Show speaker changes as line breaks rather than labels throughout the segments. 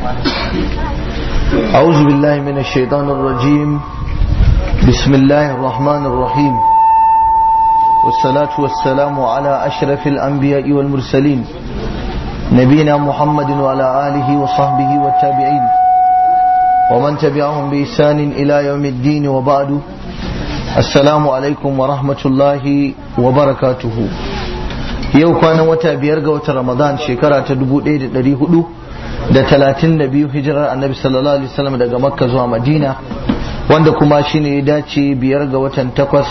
أعوذ بالله من الشيطان الرجيم بسم الله الرحمن الرحيم والصلاة والسلام على أشرف الأنبياء والمرسلين نبينا محمد وعلى آله وصحبه والتابعين ومن تبعهم بإحسان إلى يوم الدين وبعد السلام عليكم ورحمة الله وبركاته yau kwanan wata biyar ga watan ramadan shekara ta dubu ɗaya da ɗari hudu da talatin da biyu hijirar annabi sallallahu alaihi wasallam daga makka zuwa madina wanda kuma shine ya dace biyar ga watan takwas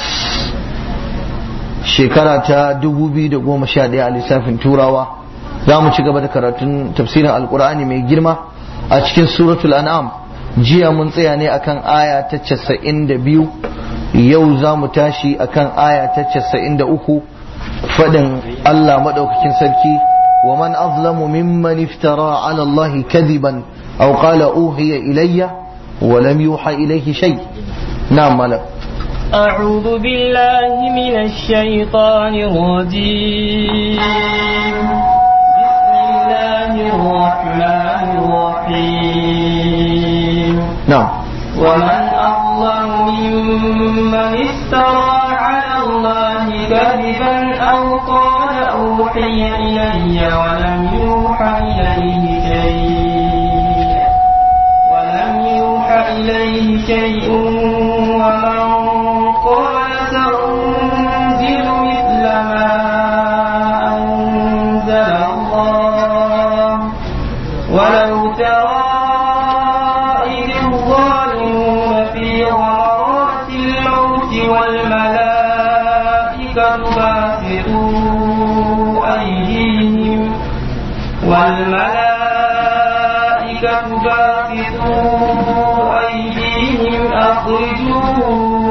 shekara ta dubu biyu da goma sha ɗaya a lissafin turawa za mu ci gaba da karatun tafsirin alkur'ani mai girma a cikin suratul an'am jiya mun tsaya ne akan aya ta casa'in da biyu yau za mu tashi akan aya ta casa'in da uku faɗin Allah maɗaukakin sarki wa man azlamu mimman iftara ala Allah kadiban aw qala uhiya ilayya wa lam yuha ilayhi shay na'am malam
أعوذ بالله من الشيطان الرجيم بسم الله الرحمن الرحيم
na'am
ومن أظلم ممن افترى على الله كذبا أو قال أوحي إلي ولم يوحى إليه شيء ولم يوحى إليه شيء ومن قال سأنزل مثل ما أنزل الله ولو ترى إذ الظالمون في غمرات الموت والملائكة باسطوا أيديهم والملائكة باسطوا أيديهم أخرجوا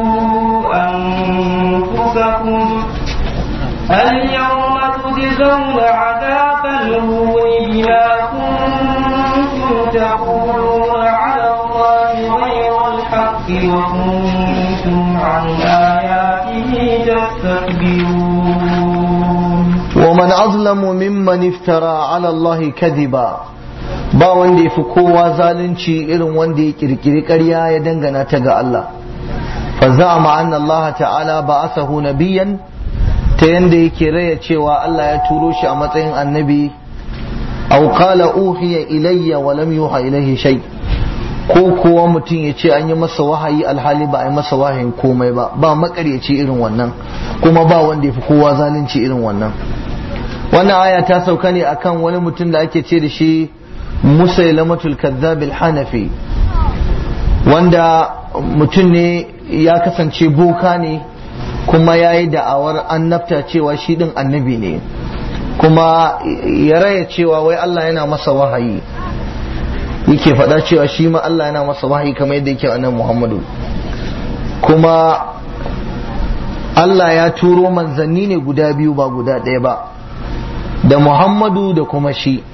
أنفسكم اليوم تجزون عذاب الهون بما كنتم تقولون على الله غير الحق وكنتم عن آياته تستكبرون
ومن أظلم ممن افترى على الله كذبا ba wanda ya fi kowa zalunci irin wanda ya kirkiri ƙarya ya dangana ta ga Allah fa za'ama anna Allah ta'ala ba'athahu nabiyyan ta yanda yake raya cewa Allah ya turo shi a matsayin annabi aw qala uhiya ilayya wa lam yuha ilayhi shay ko kuwa mutum ya ce an yi masa wahayi alhali ba a yi masa wahayin komai ba ba makaryaci irin wannan kuma ba wanda ya fi kowa zalunci irin wannan wannan aya ta sauka ne akan wani mutum da ake ce da shi musailamatul kadhab hanafi wanda mutum ne ya kasance boka ne kuma ya yi da'awar annabta cewa shi din annabi ne kuma ya raya cewa wai Allah yana masa wahayi yake faɗa cewa shi ma Allah yana masa wahayi kamar yadda yake annabi Muhammadu kuma Allah ya turo manzanni ne guda biyu ba guda ɗaya ba da Muhammadu da kuma shi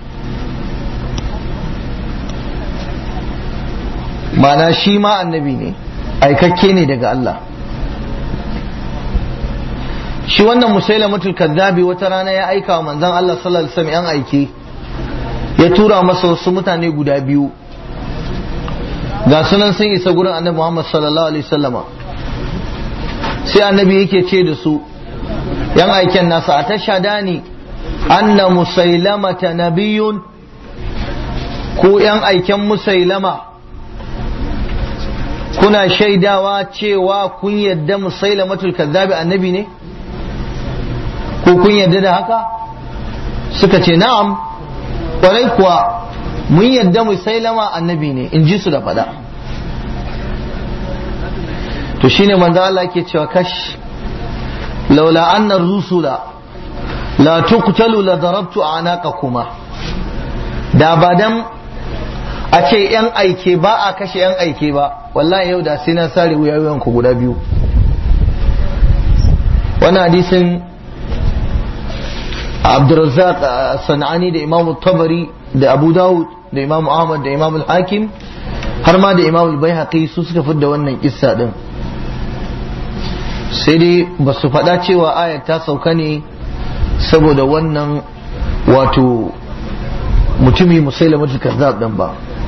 mana shi ma annabi ne aikakke ne daga Allah shi wannan musailamatul kaddabi wata rana ya aika wa manzon Allah sallallahu alaihi wasallam yan aike ya tura masa wasu mutane guda biyu ga sunan sun isa gurin annabi Muhammad sallallahu alaihi wasallama sai annabi yake ce da su yan aiken nasa a tashadani anna musailamata nabiyun ko yan aiken musailama kuna shaidawa cewa kun yadda musailamatul kadhabi annabi ne ko kun yadda da haka suka ce na'am kwarai kuwa mun yadda musailama annabi ne in ji su da fada to shine manzo Allah ke cewa kash laula anna rusula la tuqtalu la darabtu anaqakuma da ba dan a ce yan aike ba a kashe yan aike ba wallahi yau da sai na sare wuyayen ku guda biyu wannan hadisin Abdurrazzaq Sanani da Imam Tabari da Abu Dawud da Imam Ahmad da Imam Al-Hakim har ma da Imam Al-Baihaqi su suka fidda wannan kissa din sai dai ba su faɗa cewa ayat ta sauka ne saboda wannan wato mutumi musailamatul kazzab din ba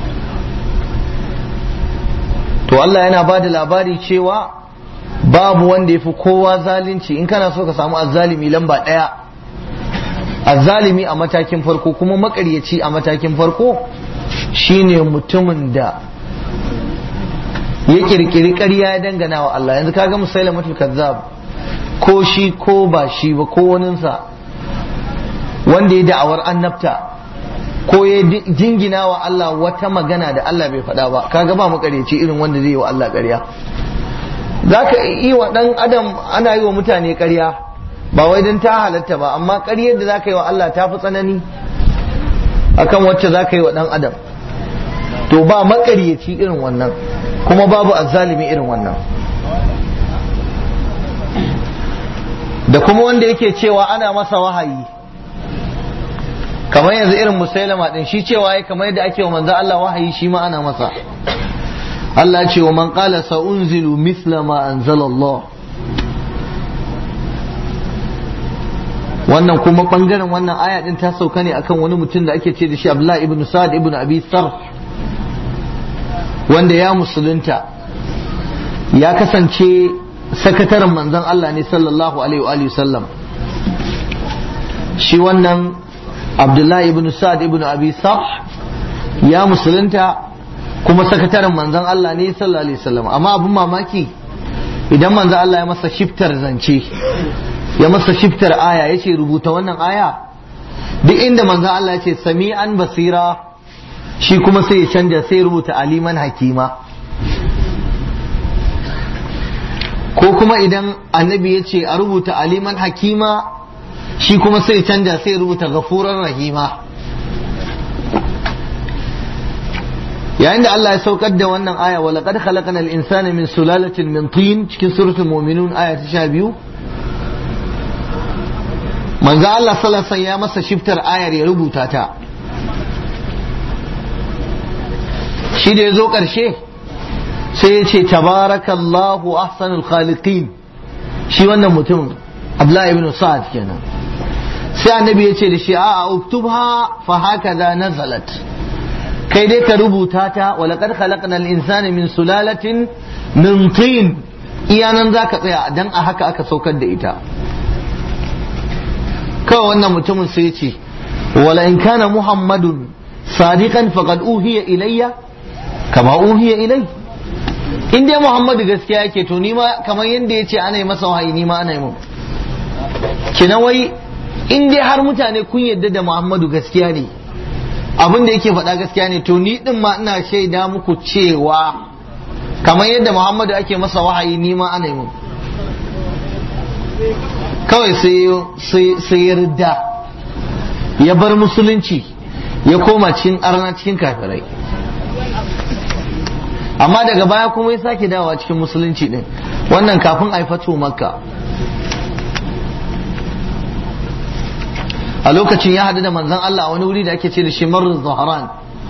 to Allah yana ba da labari cewa babu wanda ya fi kowa zalunci in kana so ka samu azzalimi lamba ɗaya azzalimi a matakin farko kuma makaryaci a matakin farko shine mutumin da ya kirkiri ƙarya ya dangana wa Allah yanzu kaga musailamatul kazzab ko shi ko ba shi ba ko waninsa wanda ya da'awar annabta ko ya jingina wa Allah wata magana da Allah bai faɗa ba kaga ba makareci irin wanda zai yi wa Allah ƙarya za ka yi wa ɗan adam ana yi wa mutane ƙarya ba wai don ta halatta ba amma ƙaryar da za ka yi wa Allah ta fi tsanani akan wacce za ka yi wa ɗan adam to ba makaryaci irin wannan kuma babu azzalimi irin wannan da kuma wanda yake cewa ana masa wahayi kamar yanzu irin musailama din shi cewa ya kamar yadda ake wa manzo Allah wahayi shi ma ana masa Allah ce wa man qala sa unzilu mithla ma anzala Allah wannan kuma bangaren wannan aya din ta sauka ne akan wani mutum da ake ce da shi Abdullah ibn Sa'd ibn Abi Sarh wanda ya musulunta ya kasance sakataren manzon Allah ne sallallahu alaihi wa sallam shi wannan Abdullahi ibn Sa'd ibn Abi Sarh ya musulunta kuma sakataren manzon Allah ne sallallahu alaihi wasallam amma abin mamaki idan manzon Allah ya masa shiftar zance ya masa shiftar aya ya ce rubuta wannan aya duk inda manzon Allah ya ce sami'an basira shi kuma sai ya canja sai rubuta aliman hakima ko kuma idan annabi ya ce a rubuta aliman hakima shi kuma sai canja sai rubuta gafuran rahima yayin da Allah ya saukar da wannan aya wa laqad khalaqnal insana min sulalatin min tin cikin suratul mu'minun aya ta 12 manzo Allah sallallahu alaihi ya masa shiftar ayar ya rubuta ta shi da ya zo ƙarshe sai ya ce tabarakallahu ahsanul khaliqin shi wannan mutum Abdullahi ibn Sa'ad kenan sai annabi ya ce da shi a'a uktubha fa hakaza nazalat kai dai ka rubuta ta wa laqad khalaqnal insana min sulalatin min tin iyanan zaka tsaya dan a haka aka saukar da ita kawai wannan mutumin sai ya ce wala in kana muhammadun sadiqan faqad uhiya ilayya kama uhiya ilai in dai muhammadu gaskiya yake to nima kamar yadda ya ce ana yi masa wahayi nima ana yi mun kina wai in dai har mutane kun yadda da muhammadu gaskiya ne abin da yake faɗa gaskiya ne to ni din ma ina shaida muku cewa kamar yadda muhammadu ake masa wahayi nima ana yi mun kawai sai ya ridda ya bar musulunci ya koma cikin arna cikin kafirai amma daga baya kuma ya sake dawowa cikin musulunci din wannan kafin a fatu makka a lokacin ya haɗu da manzan Allah a wani wuri da ake ce da shi marar zaharan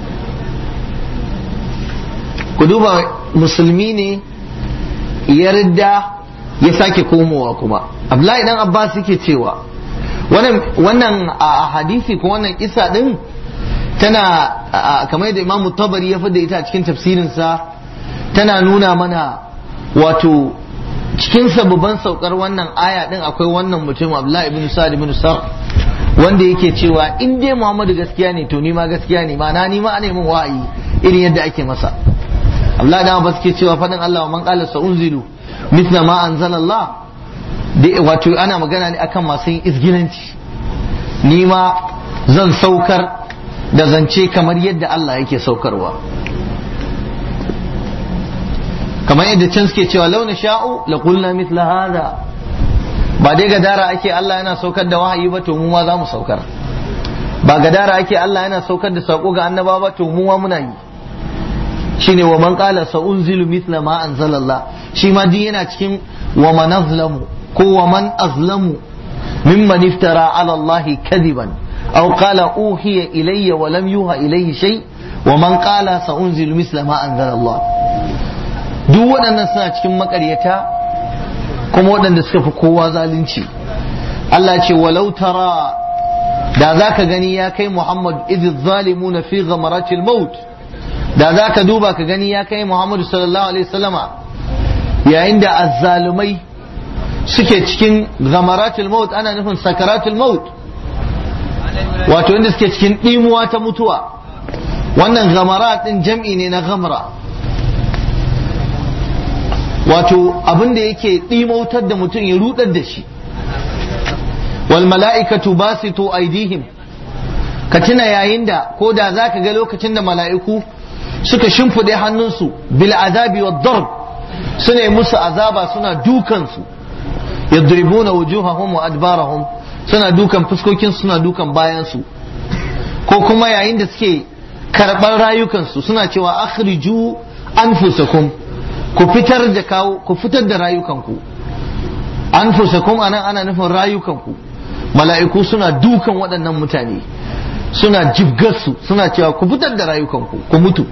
ku duba musulmi ne ya ridda ya sake komowa kuma abdullahi dan abbas yake cewa wannan a hadisi ko wannan kisa din tana kamar yadda imamu tabari ya da ita a cikin tafsirinsa tana nuna mana wato cikin sababan saukar wannan aya din akwai wannan mutum abdullahi ibn sa'ad ibn sar wanda yake cewa in dai muhammadu gaskiya ne to ni ma gaskiya ne ma'ana ni ma ana min wa'ayi irin yadda ake masa abdullahi dan abbas ke cewa fadin Allah man qala sa unzilu mithla ma anzalallah wato ana magana ne akan masu yin izgilanci ni ma zan saukar da zance kamar yadda Allah yake saukarwa kamar yadda can suke cewa launa sha'u la qulna mithla hada ba dai gadara ake Allah yana saukar da wahayi ba to mu ma za mu saukar ba gadara ake Allah yana saukar da sako ga annaba ba to mu ma muna yi shine wa man qala sa unzilu mithla ma anzalallah shi ma din yana cikin wa man azlamu ko wa man azlamu mimman iftara ala Allah kadiban أو قال أوحي إلي ولم يوحى إليه شيء ومن قال سأنزل مثل ما أنزل الله duk waɗannan suna cikin makaryata kuma waɗanda suka fi kowa zalunci Allah ce walau tara da za ka gani ya kai Muhammad idh zalimuna fi ghamaratil maut da za ka duba ka gani ya kai Muhammadu sallallahu alaihi wasallama yayin da azzalumai suke cikin gamaratul maut ana nufin sakaratul maut wato inda suke cikin ɗimuwa ta mutuwa wannan gamarat din jam'i ne na gamra wato abin da yake ɗimautar da mutum ya rudar da shi wal mala'ikatu basitu aidihim ka tuna yayin da ko da za ka ga lokacin da mala'iku suka shimfiɗe hannunsu bil azabi wa darb suna musu azaba suna dukansu yadribuna wujuhahum wa adbarahum suna dukan fuskokin suna dukan bayansu ko kuma yayin da suke karɓar rayukansu suna cewa akhriju anfusakum ku fitar da kawo ku fitar da rayukanku anfusakum anan ana nufin rayukanku mala'iku suna dukan waɗannan mutane suna jibgarsu suna cewa ku fitar da rayukanku ku mutu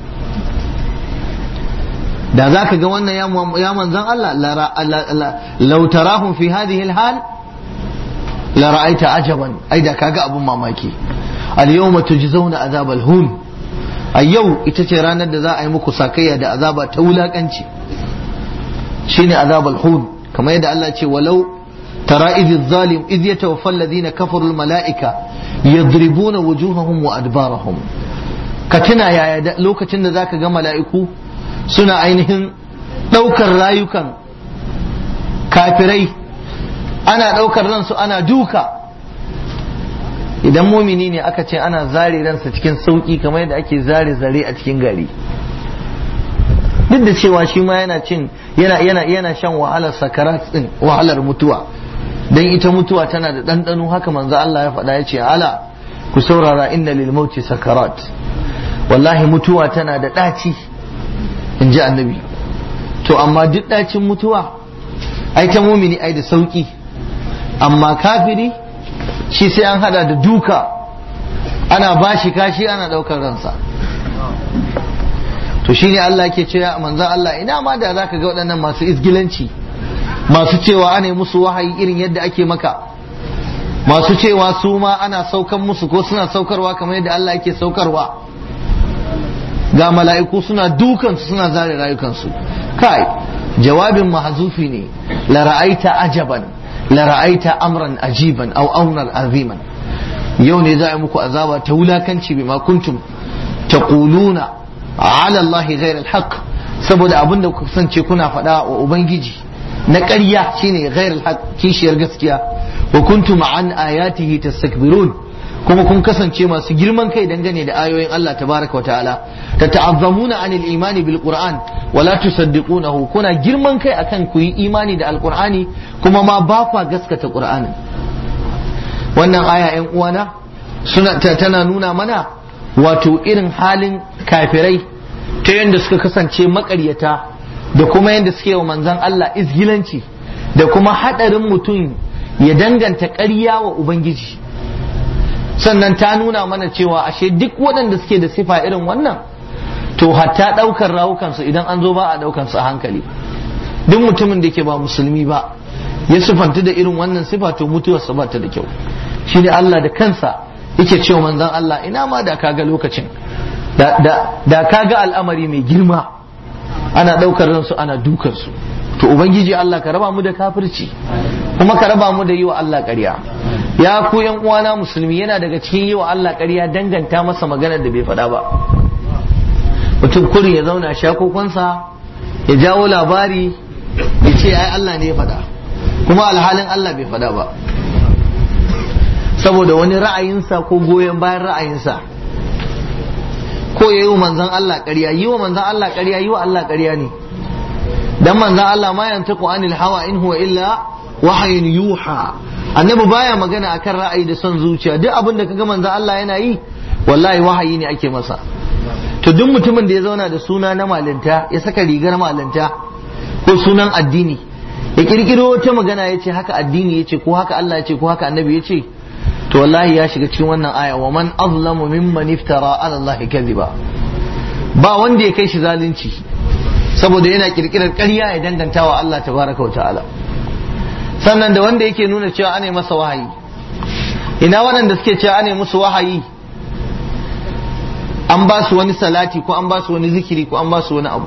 da za ka ga wannan ya manzan Allah lautarahun fi hadhihi alhal la ra'aita ajaban ai da kaga abun mamaki al yawma tujzauna azabal hun a yau ita ce ranar da za a yi muku sakayya da azaba ta wulakanci shine azabal hun kamar yadda Allah ce walau tara idh zalim idh yatawaffa alladhina kafaru al malaika yadribuna wujuhahum wa adbarahum ka tuna yaya lokacin da zaka ga mala'iku suna ainihin ɗaukar rayukan kafirai ana ɗaukar ransu ana duka idan mumini ne aka ce ana zare ransa cikin sauƙi kamar yadda ake zare zare a cikin gari duk da cewa shi ma yana cin yana yana yana shan wahalar sakarat din wahalar mutuwa dan ita mutuwa tana da ɗanɗano haka manzo Allah ya faɗa ya ce ala ku saurara inna lil mauti sakarat wallahi mutuwa tana da ɗaci in ji annabi to amma duk ɗacin mutuwa ai ta mumini ai da sauki amma kafiri shi sai an hada da duka ana bashi kashi ana ɗaukar ransa to shine Allah ke cewa manzon Allah ina ma da zaka ga waɗannan masu izgilanci masu cewa ana musu wahayi irin yadda ake maka masu cewa su ma ana saukan musu ko suna saukarwa kamar yadda Allah yake saukarwa ga mala'iku suna dukansu suna zare rayukansu kai jawabin mahazufi ne la ra'aita ajaban la ra'aita amran ajiban aw amran aziman yau ne za a muku azaba ta wulakanci bima kuntum taquluna ala Allah ghayr al-haq saboda abin da kasance kuna faɗa wa ubangiji na ƙarya shine ghayr al-haq kishiyar gaskiya wa kuntum an ayatihi tastakbirun kuma kun kasance masu girman kai dangane da ayoyin Allah tabaraka wa ta'ala ta ta'azzamuna anil imani bil qur'an wa la tusaddiqunahu kuna girman kai akan ku yi imani da alqur'ani kuma ma ba kwa gaskata qur'anin wannan aya yan uwana suna tana nuna mana wato irin halin kafirai ta yadda suka kasance makaryata da kuma yadda suke wa manzon Allah izgilanci da kuma hadarin mutum ya danganta ƙarya wa ubangiji sannan ta nuna mana cewa ashe duk waɗanda suke da sifa irin wannan to hatta ɗaukar rawukansu idan an zo ba a ɗaukansu a hankali duk mutumin da ke ba musulmi ba ya sifanta da irin wannan sifa to mutuwarsa ba ta da kyau shi ne Allah da kansa yake cewa manzon Allah ina ma da kaga lokacin da kaga al'amari mai girma ana ɗaukar ransu ana dukansu to ubangiji Allah ka raba mu da kafirci kuma ka raba mu da yi wa Allah ƙarya ya ku yan uwana musulmi yana daga cikin yi wa Allah ƙarya danganta masa magana da bai faɗa ba mutum kurin ya zauna shakokonsa ya jawo labari ya ce ai Allah ne ya faɗa kuma alhalin Allah bai faɗa ba saboda wani ra'ayinsa ko goyon bayan ra'ayinsa ko ya yi wa manzan Allah ƙarya yi wa manzan Allah ƙarya yi wa Allah ƙarya ne dan manzan Allah ma yantaku anil hawa in huwa illa wahayin yuha annabi baya magana akan ra'ayi da son zuciya duk abin da kaga manzan Allah yana yi wallahi wahayi ne ake masa to duk mutumin da ya zauna da suna na malinta ya saka rigar malinta ko sunan addini ya kirkiro wata magana ya ce haka addini ya ce ko haka Allah ya ce ko haka annabi ya ce to wallahi ya shiga cikin wannan aya wa man azlamu mimman iftara ala Allah kadhiba ba wanda ya kai shi zalunci saboda yana kirkirar ƙarya ya danganta wa Allah tabaraka wa ta'ala sannan da wanda yake nuna cewa ana masa wahayi ina waɗanda suke cewa ana musu wahayi an ba su wani salati ko an ba su wani zikiri ko an ba su wani abu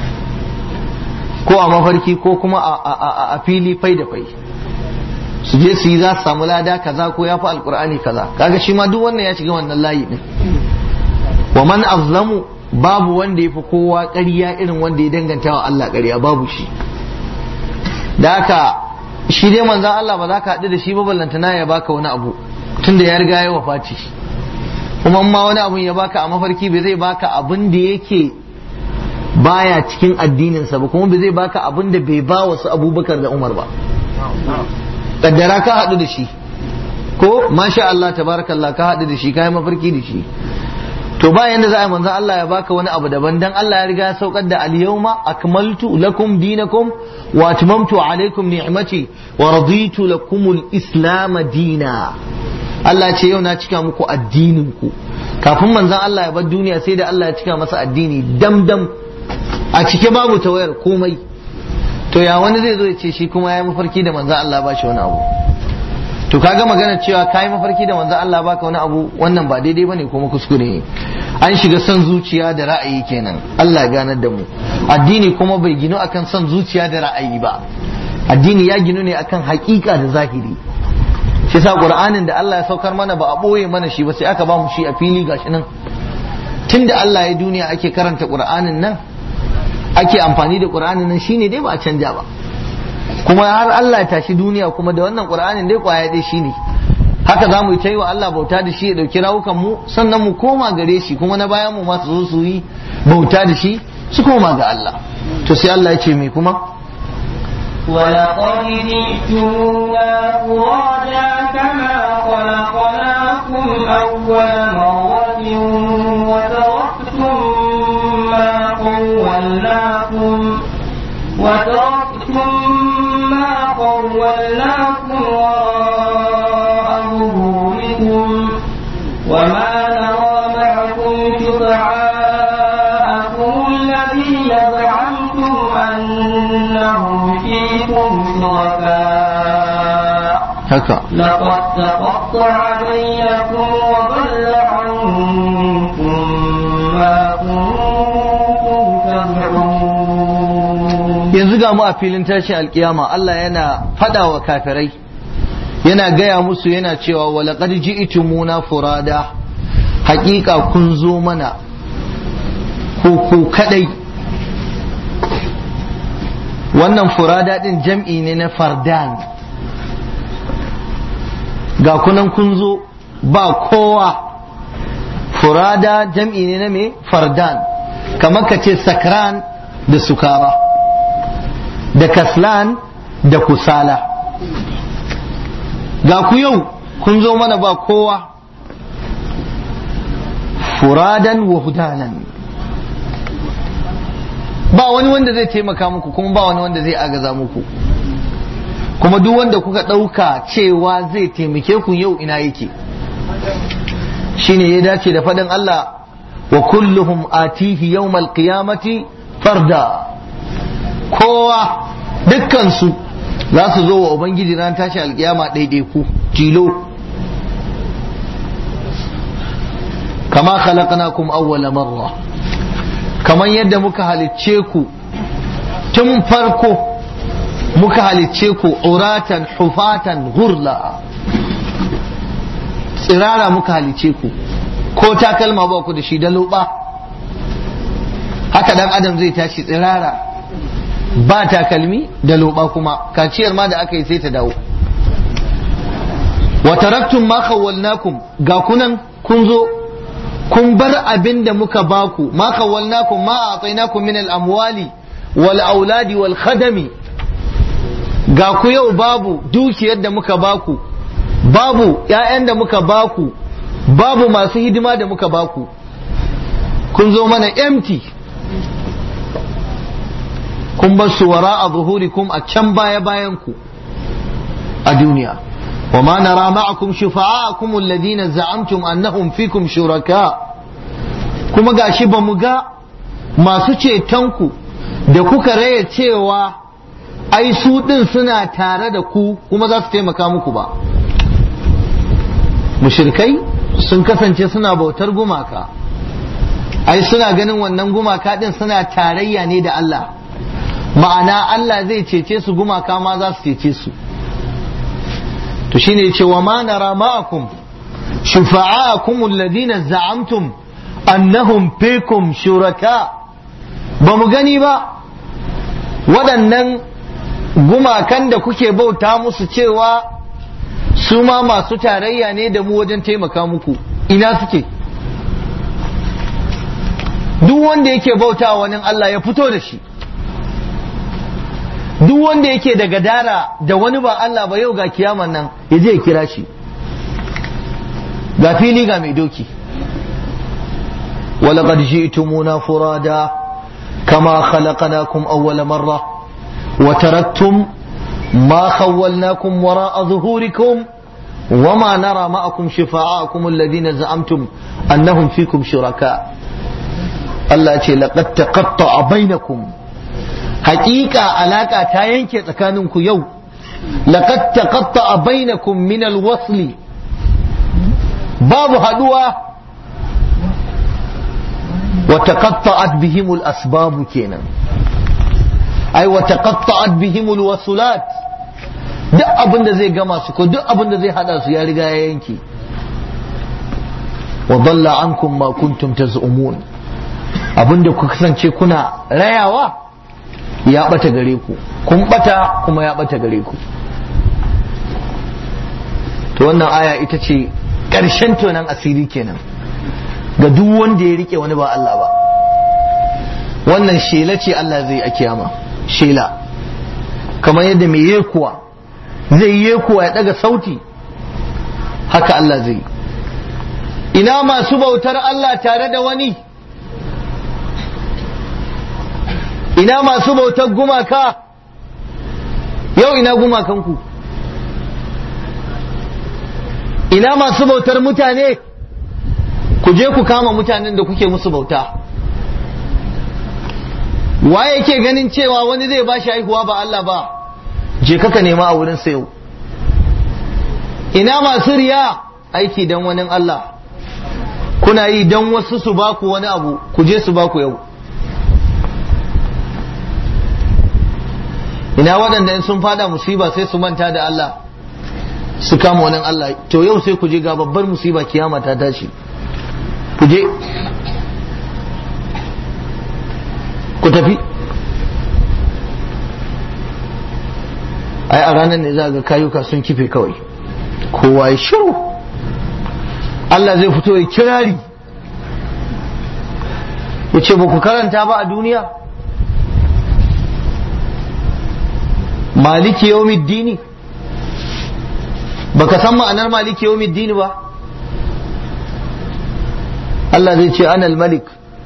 ko a mafarki ko kuma a fili fai da fai su je su yi za su samu lada kaza ko ya fi alkur'ani kaza kaga shi ma duk wannan ya shiga wannan layi din wa man azlamu babu wanda ya fi kowa ƙarya irin wanda ya danganta wa Allah ƙarya babu shi da haka shi dai manzan Allah ba za ka haɗu da shi ba ballantana ya baka wani abu tunda ya riga ya wafati kuma ma wani abun ya baka a mafarki bai zai baka abin da yake baya cikin addininsa ba kuma bai zai baka abin da bai ba wasu abubakar da umar ba kaddara ka haɗu da shi ko masha Allah tabarakallah ka haɗu da shi ka yi mafarki da shi to bayan da za a yi manzan Allah ya baka wani abu daban dan Allah ya riga ya saukar da al-yawma akmaltu lakum dinakum wa atmamtu alaykum ni'mati wa raditu lakum al-islam dina Allah ce yau na cika muku addinin ku kafin manzan Allah ya bar duniya sai da Allah ya cika masa addini dam dam a cike babu tawayar komai to ya wani zai zo ya ce shi kuma ya yi mafarki da manzan Allah ba shi wani abu to kaga magana cewa kayi mafarki da manzo Allah baka wani abu wannan ba daidai bane kuma kuskure ne an shiga son zuciya da ra'ayi kenan Allah ya ganar da mu addini kuma bai ginu akan son zuciya da ra'ayi ba addini ya ginu ne akan hakika da zahiri shi sa qur'anin da Allah ya saukar mana ba a boye mana shi ba sai aka ba mu shi a fili gashi nan tunda Allah ya duniya ake karanta qur'anin nan ake amfani da qur'anin nan shine dai ba a canja ba kuma har Allah ya tashi duniya kuma da wannan Qur'anin dai kwaya dai shine haka za mu yi wa Allah bauta da shi ya dauki rawukan mu sannan mu koma gare shi kuma na bayan mu ma su zo su yi bauta da shi su koma ga Allah to sai Allah ya ce me kuma
ولقد جئتمونا فرادا كما خلقناكم أول مرة وتركتم ما خولناكم وتركتم ما خولناكم وراء ظهوركم وما نرى معكم شفعاءكم الذين زعمتم أنهم فيكم شركاء
haka
لقد تقطع بينكم وضل عنكم ما كنتم تزعمون
yanzu ga mu a filin tashin alkiyama Allah yana fada wa kafirai yana gaya musu yana cewa walaqad ji'tumuna furada hakika kun zo mana ku ku kadai wannan furada din jam'i ne na fardan ga kunan kun zo ba kowa furada jam'i ne na me fardan kamar ka ce sakran da sukara da kaslan da kusala ga ku yau kun zo mana ba kowa furadan wa hudanan ba wani wanda zai taimaka muku kuma ba wani wanda zai agaza muku kuma duk wanda kuka ɗauka cewa zai taimake ku yau ina yake shine ya dace da faɗin Allah wa kulluhum atihi yawmal qiyamati farda kowa dukkansu za su zo wa ubangiji ran tashi alkiyama ɗaiɗaiku tilo kama khalaqnakum awwala marra kamar yadda muka halicce ku tun farko muka halicce ku uratan hufatan gurla tsirara muka halicce ku ko takalma ba ku da shi da loba haka dan adam zai tashi tsirara ba takalmi da loba kuma kaciyar ma da aka yi sai ta dawo wa taraktum ma khawwalnakum ga kunan kun zo kun bar abin da muka baku ma khawwalnakum ma atainakum min al-amwali wal auladi wal khadami ga ku yau babu dukiyar da muka baku babu ƴaƴan da muka baku babu masu hidima da muka baku kun zo mana empty kun bar su wara a zuhurikum a can baya bayan ku a duniya wa ma nara ma'akum shufa'akum alladhina za'amtum annahum fikum shuraka kuma gashi ba mu ga masu cetonku da kuka raya cewa ai su din suna tare da ku kuma za su taimaka muku ba mushrikai sun kasance suna bautar gumaka ai suna ganin wannan gumaka din suna tarayya ne da Allah ma'ana Allah zai cece su gumaka ma za su cece su to shine yace wa ma nara ma'akum shufa'akum alladhina za'amtum annahum fikum shuraka ba mu gani ba waɗannan gumakan da kuke bauta musu cewa su ma masu tarayya ne da mu wajen taimaka muku ina suke duk wanda yake bauta wani Allah ya fito da shi duk wanda yake da gadara da wani ba Allah ba yau ga kiyaman nan ya je ya kira shi ga fili ga mai doki ولقد جئتمونا فرادا كما خلقناكم أول مرة وتركتم ما خولناكم وراء ظهوركم وما نرى معكم شفاعاكم الذين زعمتم أنهم فيكم شركاء الله يقول لقد تقطع بينكم حقيقة علاقة تاينك تكاننكم يوم لقد تقطع بينكم من الوصل باب هدوة وتقطعت بهم الأسباب كينا أي وتقطعت بهم الوصلات duk abin da zai gama su ko duk abin da zai hada su ya riga ya yanke wa dalla ankum ma kuntum taz'umun abin da ku kasance kuna rayawa ya bata gare ku kun bata kuma ya bata gare ku to wannan aya ita ce ƙarshen tonan asiri kenan ga duk wanda ya rike wani ba Allah ba wannan shela ce Allah zai a kiyama shela kamar yadda mai yekuwa zai yekuwa ya daga sauti haka Allah zai ina masu bautar Allah tare da wani ina masu bautar gumaka yau ina gumakanku ina masu bautar mutane ku je ku kama mutanen da kuke musu bauta waye yake ganin cewa wani zai ba shi haihuwa ba Allah ba je kaka nema a wurin sayo ina masu riya aiki don wani Allah kuna yi don wasu su baku wani abu ku je su baku yau ina waɗanda in sun fada musiba sai su manta da Allah su kama wani Allah to yau sai ku je ga babbar musiba kiyama ta tashi ku je ku tafi ai a ranar ne za ga kayuka sun kife kawai kowa ya shiru Allah zai fito ya kirari ya ce ba ku karanta ba a duniya maliki yawmiddini baka san ma'anar maliki yawmiddini ba Allah zai ce anal malik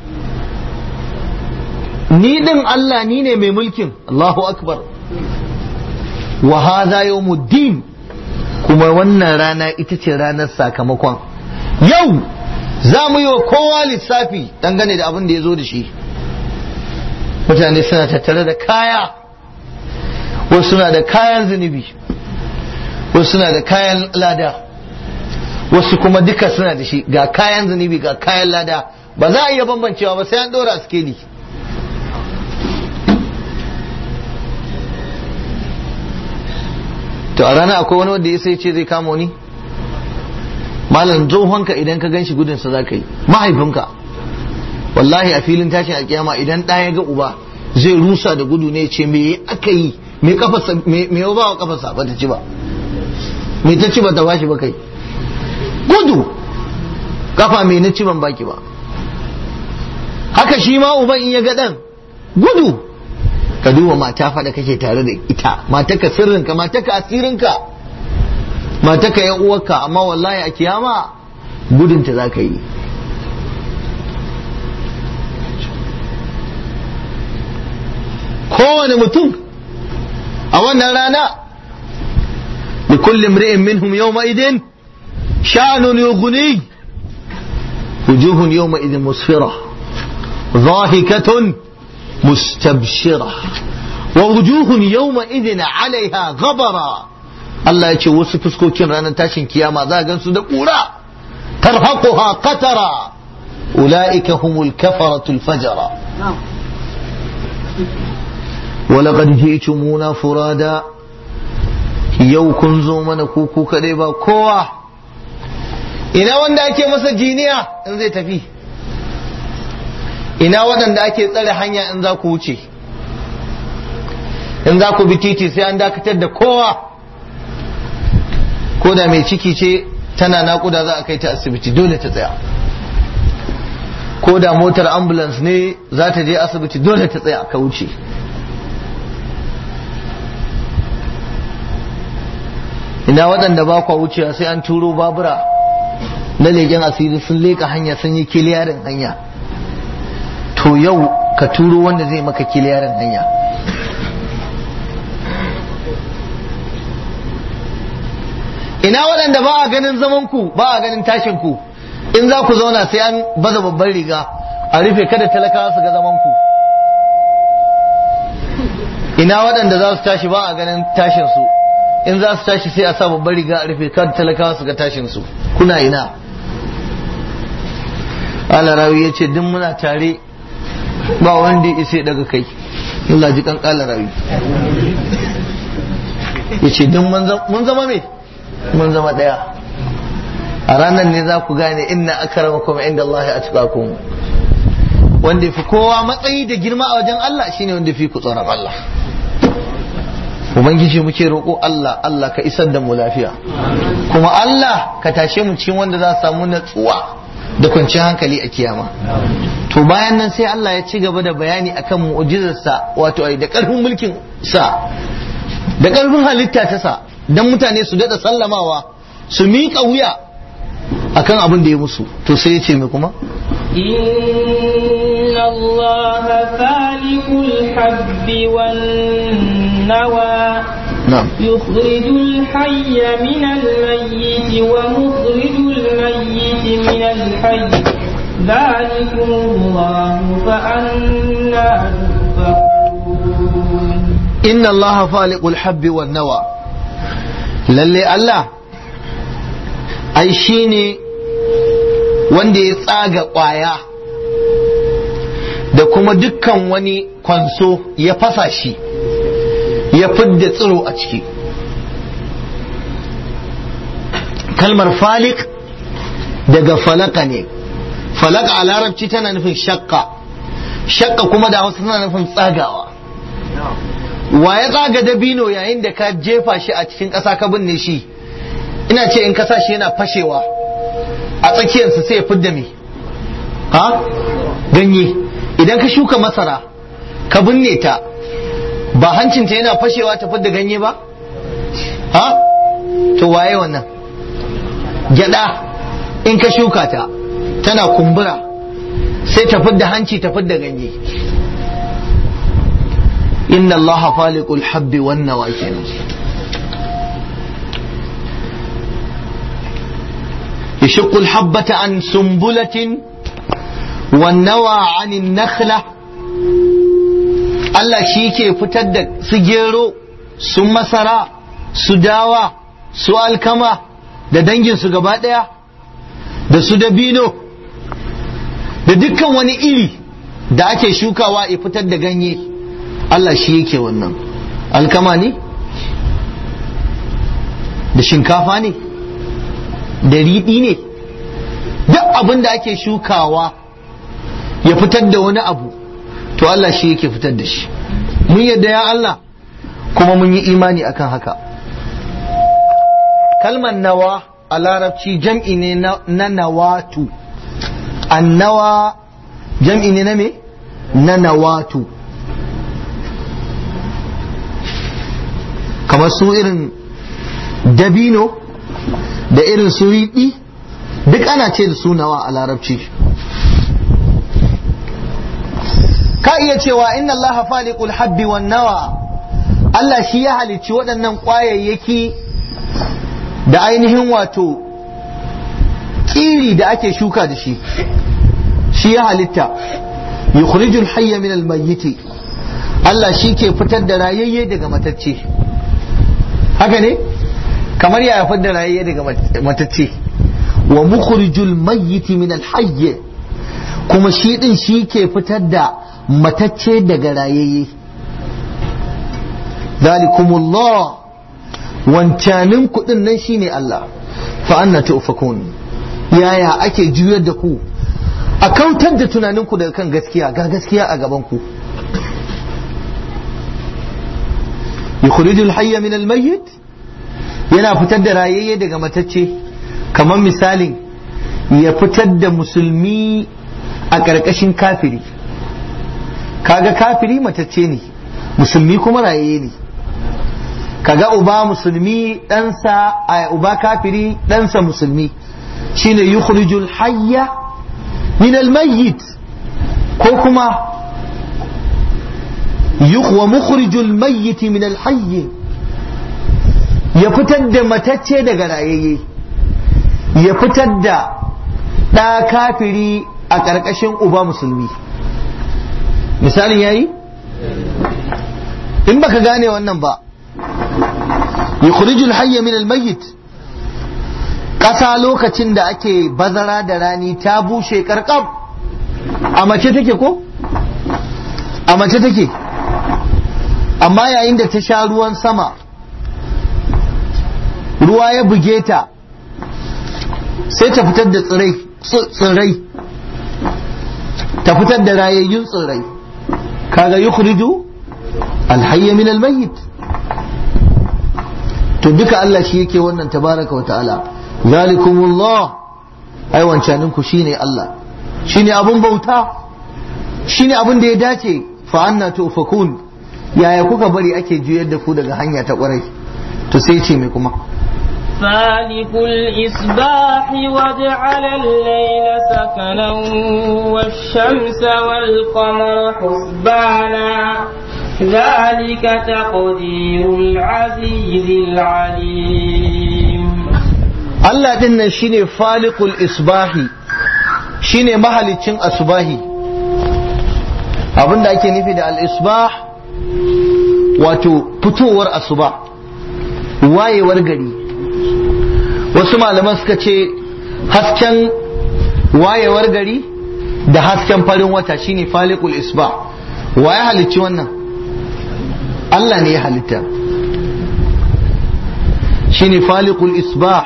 ni din Allah ni ne mai mulkin Allahu akbar wa hadha yawmuddin kuma wannan rana ita ce ranar sakamakon yau za mu yi wa kowa lissafi dangane da abin da ya zo da shi mutane suna tattare da kaya wasu suna da kayan zunubi wasu suna da kayan lada wasu kuma duka suna da shi ga kayan zunubi ga kayan lada ba za a iya bambancewa ba sai an dora skeli to a rana akwai wani wanda ya sai ce zai kama wani malam tsohonka idan ka gan shi gudunsa za ka yi mahaifinka wallahi a filin tashin alkiyama idan ɗaya ya ga uba zai rusa da gudu ne ce me aka yi me kafarsa me ba wa kafarsa ba ta ci ba me ta ci ba ta bashi ba kai gudu kafa me na ci ban baki ba haka shi ma uban in ya ga dan gudu ka duba mata fa da kake tare da ita mataka sirrinka mataka asirinka mataka yan uwarka amma wallahi a kiyama gudunta za ka yi kowane mutum a wannan rana da kullum ri'in minhum yawma idin sha'anun yughni wujuhun yawma idin musfira ضاحكة مستبشرة ووجوه يومئذ عليها غبرة Allah ya ce wasu fuskokin ranar tashin kiyama za a gansu da ƙura tarhaquha qatara ulaika humul kafaratul fajara ولقد جئتمونا فرادا yau kun zo mana kuku kadai ba kowa ina wanda ake masa jiniya in zai tafi ina waɗanda ake tsare hanya in za ku wuce in za ku bi titi sai an dakatar da kowa ko da mai ciki ce tana naƙuda za a kai ta asibiti dole ta tsaya ko da motar ambulance ne za ta je asibiti dole ta tsaya ka wuce ina waɗanda ba kwa wucewa sai an turo babura na leƙen asiri sun leƙa hanya sun yi kiliyarin hanya to yau ka turo wanda zai maka kiliyarin hanya ina waɗanda ba a ganin zaman ku ba a ganin tashin ku in za ku zauna sai an baza babban riga a rufe kada talakawa su ga zaman ku ina waɗanda za su tashi ba a ganin tashin su in za su tashi sai a sa babban riga a rufe kada talakawa su ga tashin su kuna ina alarawi ya ce duk muna tare ba wanda ya isa daga kai Allah ji kan alarawi ya ce duk mun zama me mun zama daya a ranar ne za ku gane inna akramakum inda Allah ya atqakum wanda fi kowa matsayi da girma a wajen Allah shine wanda fi ku tsoron Allah ubangiji muke roƙo Allah Allah ka isar da mu lafiya kuma Allah ka tashe mu cikin wanda za su samu natsuwa da kwanciyar hankali a kiyama to bayan nan sai Allah ya ci gaba da bayani akan mu'jizarsa wato ai da ƙarfin mulkin sa da ƙarfin halitta ta sa dan mutane su daɗa sallamawa su miƙa wuya akan abin da ya musu to sai ya ce mai kuma
إن الله فالق الحب والنوى
na'am
يخرج الحي من الميت ومخرج الميت من الحي ذلكم الله فأنا تؤفكون
inna Allah faliqul habbi wan nawa lalle Allah ai shine wanda ya tsaga ƙwaya da kuma dukkan wani kwanso ya fasa shi ya fidda tsiro a ciki kalmar falik daga falaka ne falaka a larabci tana nufin shakka shakka kuma da wasu tana nufin tsagawa wa ya tsaga dabino yayin da ka jefa shi a cikin ƙasa ka binne shi ina ce in kasa shi yana fashewa a tsakiyarsa sai ya fidda me ha ganye idan ka shuka masara ka binne ta ba hancinta yana fashewa ta fidda ganye ba ha to waye wannan gyada in ka shuka ta tana kumbura sai ta fidda hanci ta fidda ganye inna allaha faliqul habbi wan nawa kenan يشق الحبة عن سنبلة والنوى عن النخلة Allah shi ke fitar da su gero su masara su dawa su alkama da danginsu gaba ɗaya da su dabino da dukkan wani iri da ake shukawa ya fitar da ganye Allah shi yake wannan alkama ne da shinkafa ne da riɗi ne duk abin da ake shukawa ya fitar da wani abu to Allah shi yake fitar da shi mun yadda ya Allah kuma mun yi imani akan haka kalmar nawa a larabci jam'i ne na nawatu annawa jam'i ne na me na nawatu kamar su irin dabino da irin su riɗi duk ana ce da su nawa a larabci ka iya cewa inna Allah faliqul habbi wan nawa Allah shi ya halicci waɗannan ƙwayayyaki da ainihin wato ƙiri da ake shuka da shi shi ya halitta yukhrijul hayya min al mayyiti Allah shi ke fitar da rayayye daga matacce haka ne kamar ya fitar da rayayye daga matacce wa mukhrijul mayyiti min al hayy kuma shi din shi ke fitar da matacce daga rayayye zalikumullah wancanin kuɗin nan shine Allah fa anna tufakun yaya ake juyar da ku a kautar da tunaninku daga kan gaskiya ga gaskiya a gaban ku yukhrijul hayya min al-mayyit yana fitar da rayayye daga matacce kamar misalin ya fitar da musulmi a ƙarƙashin kafiri kaga kafiri matacce ne musulmi kuma rayayye ne kaga uba musulmi ɗansa a uba kafiri ɗansa musulmi shine yukhrijul hayya min al-mayyit ko kuma wa mukhrijul mayyit min al-hayy ya fitar da matacce daga rayayye ya fitar da ɗa kafiri a ƙarƙashin uba musulmi misalin yayi in baka gane wannan ba yukhrijul hayya min al-mayyit ƙasa lokacin da ake bazara da rani ta bushe karkab a mace take ko a mace take amma yayin da ta sha ruwan sama ruwa ya buge ta sai ta fitar da tsirrai ta fitar da rayayyun tsirrai kaga yukhriju alhayya min almayyit to duka Allah shi yake wannan tabaraka wa ta'ala zalikumullah ai wancanin ku shine Allah shine abun bauta shine abun da ya dace fa anna tufakun yaya kuka bari ake juyar da ku daga hanya ta kwarai to sai ce mai kuma
فالق الإصباح وجعل الليل سكنا والشمس والقمر حسبانا ذلك تقدير العزيز العليم
Allah din nan shine faliqul isbahi shine mahalicin asbahi abinda ake nufi da al-isbah wato fitowar asuba wayewar gari wasu malaman suka ce hasken wayewar gari da hasken farin wata shine faliqul isbah wa ya halicci wannan Allah ne ya halitta shine faliqul isbah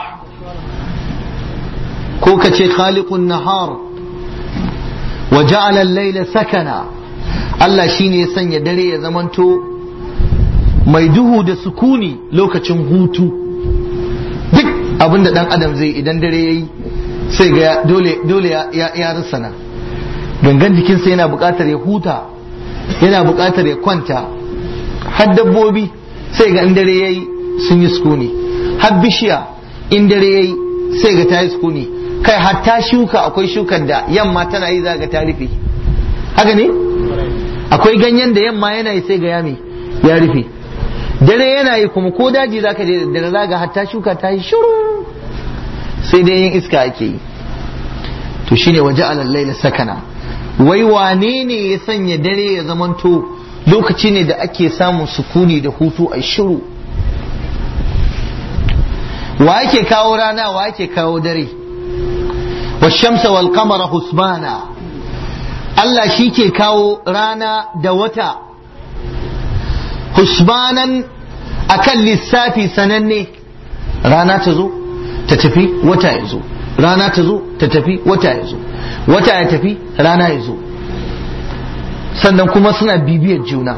ko ka ce khaliqun nahar wa ja'ala al-layla sakana Allah shine ya sanya dare ya zamanto mai duhu da sukuni lokacin hutu duk abin da dan adam zai idan dare yayi sai ga dole dole ya ya rusana gangan jikinsa yana buƙatar ya huta yana buƙatar ya kwanta har dabbobi sai ga in dare yayi sun yi sukuni har bishiya in dare yayi sai ga ta yi sukuni kai hatta shuka akwai shukar da yamma tana yi zaga ta rufe haka ne akwai ganyen da yamma yana yi sai ga yami ya rufe dare yana yi kuma ko daji zaka je da dare zaga hatta shuka ta yi shiru sai dai yin iska ake yi to shine waje alal sakana wai wane ne ya sanya dare ya zamanto lokaci ne da ake samun sukuni da hutu a shiru wa yake kawo rana wa yake kawo dare والشمس والقمر حسبانا Allah shi ke kawo rana da wata husbanan akan lissafi sananne rana ta zo ta tafi wata ya zo rana ta zo ta tafi wata ya zo wata ya tafi rana ya zo sannan kuma suna bibiyar juna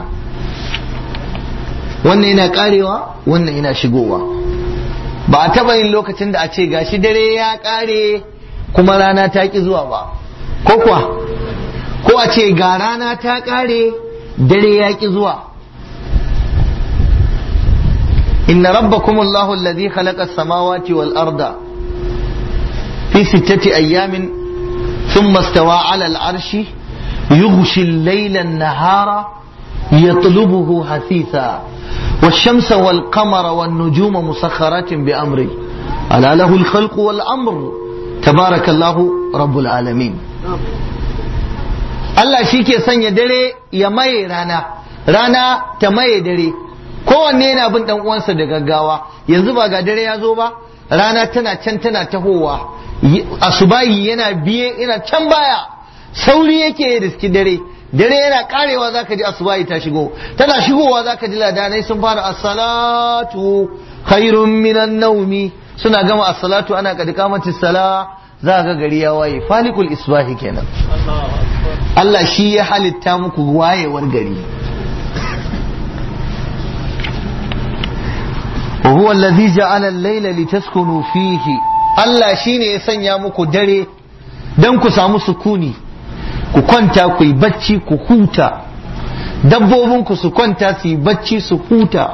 wannan yana karewa wannan yana shigowa ba a taba yin lokacin da a ce gashi dare ya kare kuma rana ta ki zuwa ba ko kuwa ko a ce ga rana ta kare dare ya ki zuwa inna rabbakum allahu alladhi khalaqa as-samawati wal arda fi sittati ayyamin thumma istawa 'ala al-'arshi yughshi al-layla an-nahara yatlubuhu hasitha والشمس والقمر والنجوم مسخرات بأمره ألا له الخلق والأمر تبارك الله رب العالمين Allah shi ke sanya dare ya maye rana rana ta maye dare kowanne yana bin dan uwansa da gaggawa yanzu ba ga dare ya zo ba rana tana can tana tahowa asubahi yana biye yana can baya sauri yake ya riski dare dare yana karewa zaka ji asubahi ta shigo tana shigowa zaka ji ladanai sun fara as-salatu khairun minan naumi suna gama as-salatu ana kad kamati sala za ga gari ya waye falikul isbahi kenan Allah shi ya halitta muku wayewar gari وهو الذي جعل الليل لتسكنوا فيه Allah shi ne ya sanya muku dare don ku samu sukuni ku kwanta ku yi bacci ku huta dabbobinku su kwanta su yi bacci su huta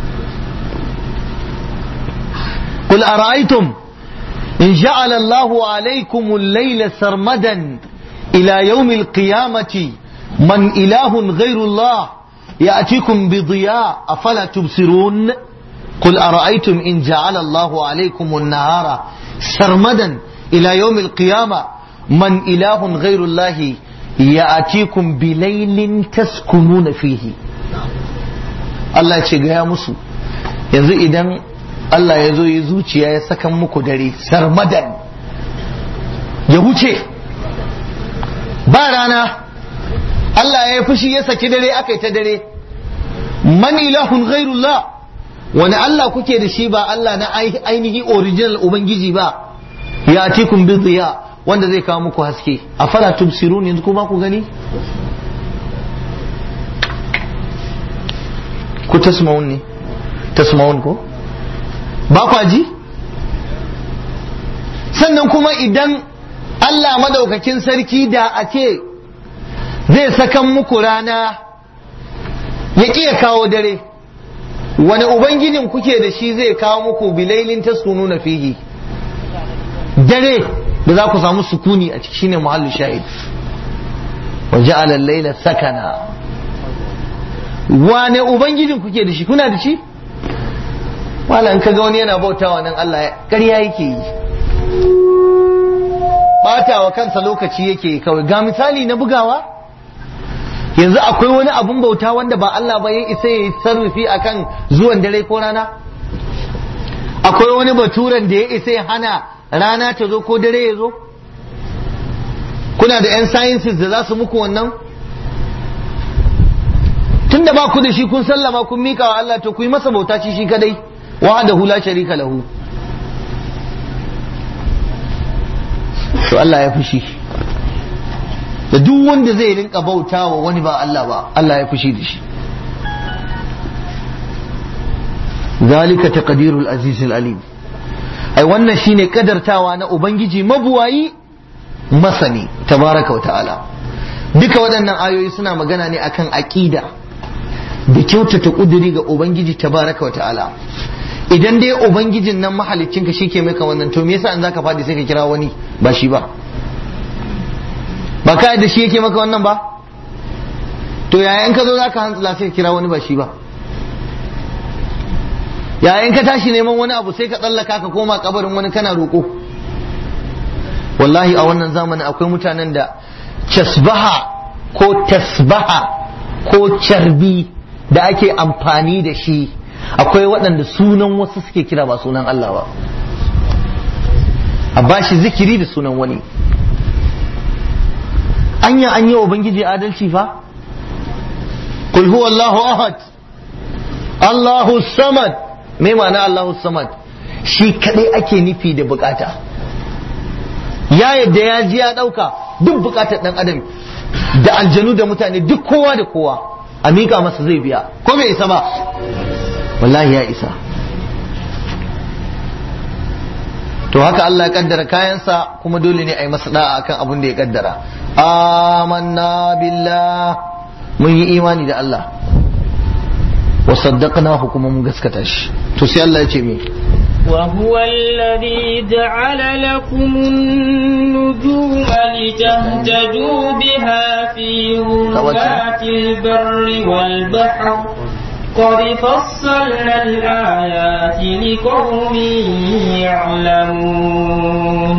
قل أرأيتم إن جعل الله عليكم الليل سرمدا إلى يوم القيامة من إله غير الله يأتيكم بضياء أفلا تبصرون قل أرأيتم إن جعل الله عليكم النهار سرمدا إلى يوم القيامة من إله غير الله يأتيكم بليل تسكنون فيه Allah ce gaya musu yanzu idan Allah ya zo ya zuciya ya sakan muku dare sarmadan ya wuce ba rana Allah ya fushi ya saki dare aka yi ta dare man ilahun ghairullah wani Allah kuke da shi ba Allah na ainihi original Ubangiji ba ya atikum bi ziya wanda zai kawo muku haske a fara tubsirun yanzu kuma ku gani ku tasma'un ne tasma'un ko ba kwa ji sannan kuma idan Allah madaukakin sarki da a ce zai sakan muku rana ya ƙi ya kawo dare wani ubangijin kuke da shi zai kawo muku bilailin taskunu na fihi dare da za ku samu sukuni a ciki shine muhallu shahid wa ja'ala al-layla sakana wane ubangijin kuke da shi kuna da shi wala in kaga wani yana bautawa nan Allah ƙarya yake yi batawa kansa lokaci yake kawai ga misali na bugawa yanzu akwai wani abun bauta wanda ba Allah ba ya isa ya yi sarrafi akan zuwan dare ko rana akwai wani baturen da ya isa ya hana rana ta zo ko dare ya zo kuna da 'yan sciences da za su muku wannan tunda ba ku da shi kun sallama kun mika wa Allah to ku yi masa bauta shi shi kadai wahdahu la sharika lahu to Allah ya fushi da duk wanda zai rinka bauta wa wani ba Allah ba Allah ya fushi da shi zalika taqdirul azizul alim ai wannan shine kadartawa na ubangiji mabuwayi masani tabaraka wa ta'ala duka waɗannan ayoyi suna magana ne akan aqida da kyautata kuduri ga ubangiji tabaraka wa ta'ala idan dai ubangijin nan mahalicinka shi ke maka wannan to me yasa an zaka faɗi sai ka kira wani ba shi ba ba ka yadda shi yake maka wannan ba to yayin ka zo zaka hantsila sai ka kira wani ba shi ba yayin ka tashi neman wani abu sai ka tsallaka ka koma kabarin wani kana roƙo wallahi a wannan zamanin akwai mutanen da casbaha ko tasbaha ko carbi da ake amfani da shi akwai waɗanda sunan wasu suke kira ba sunan Allah ba a bashi zikiri da sunan wani anya an yi wa ubangiji adalci fa kul huwa Allahu ahad Allahu samad me ma'ana Allahu samad shi kadai ake nufi da bukata ya yadda ya ji ya dauka duk bukatar dan adam da aljanu da mutane duk kowa da kowa a mika masa zai biya ko bai isa ba wallahi ya isa to haka Allah ya kaddara kayansa kuma dole ne a yi masa da'a akan abin da ya kaddara amanna billah mun yi imani da Allah wa saddaqnahu kuma mun gaskata shi to sai Allah ya ce me
وهو الذي جعل لكم النجوم لتهتدوا بها في ظلمات البر والبحر قد فصلنا الآيات لقوم يعلمون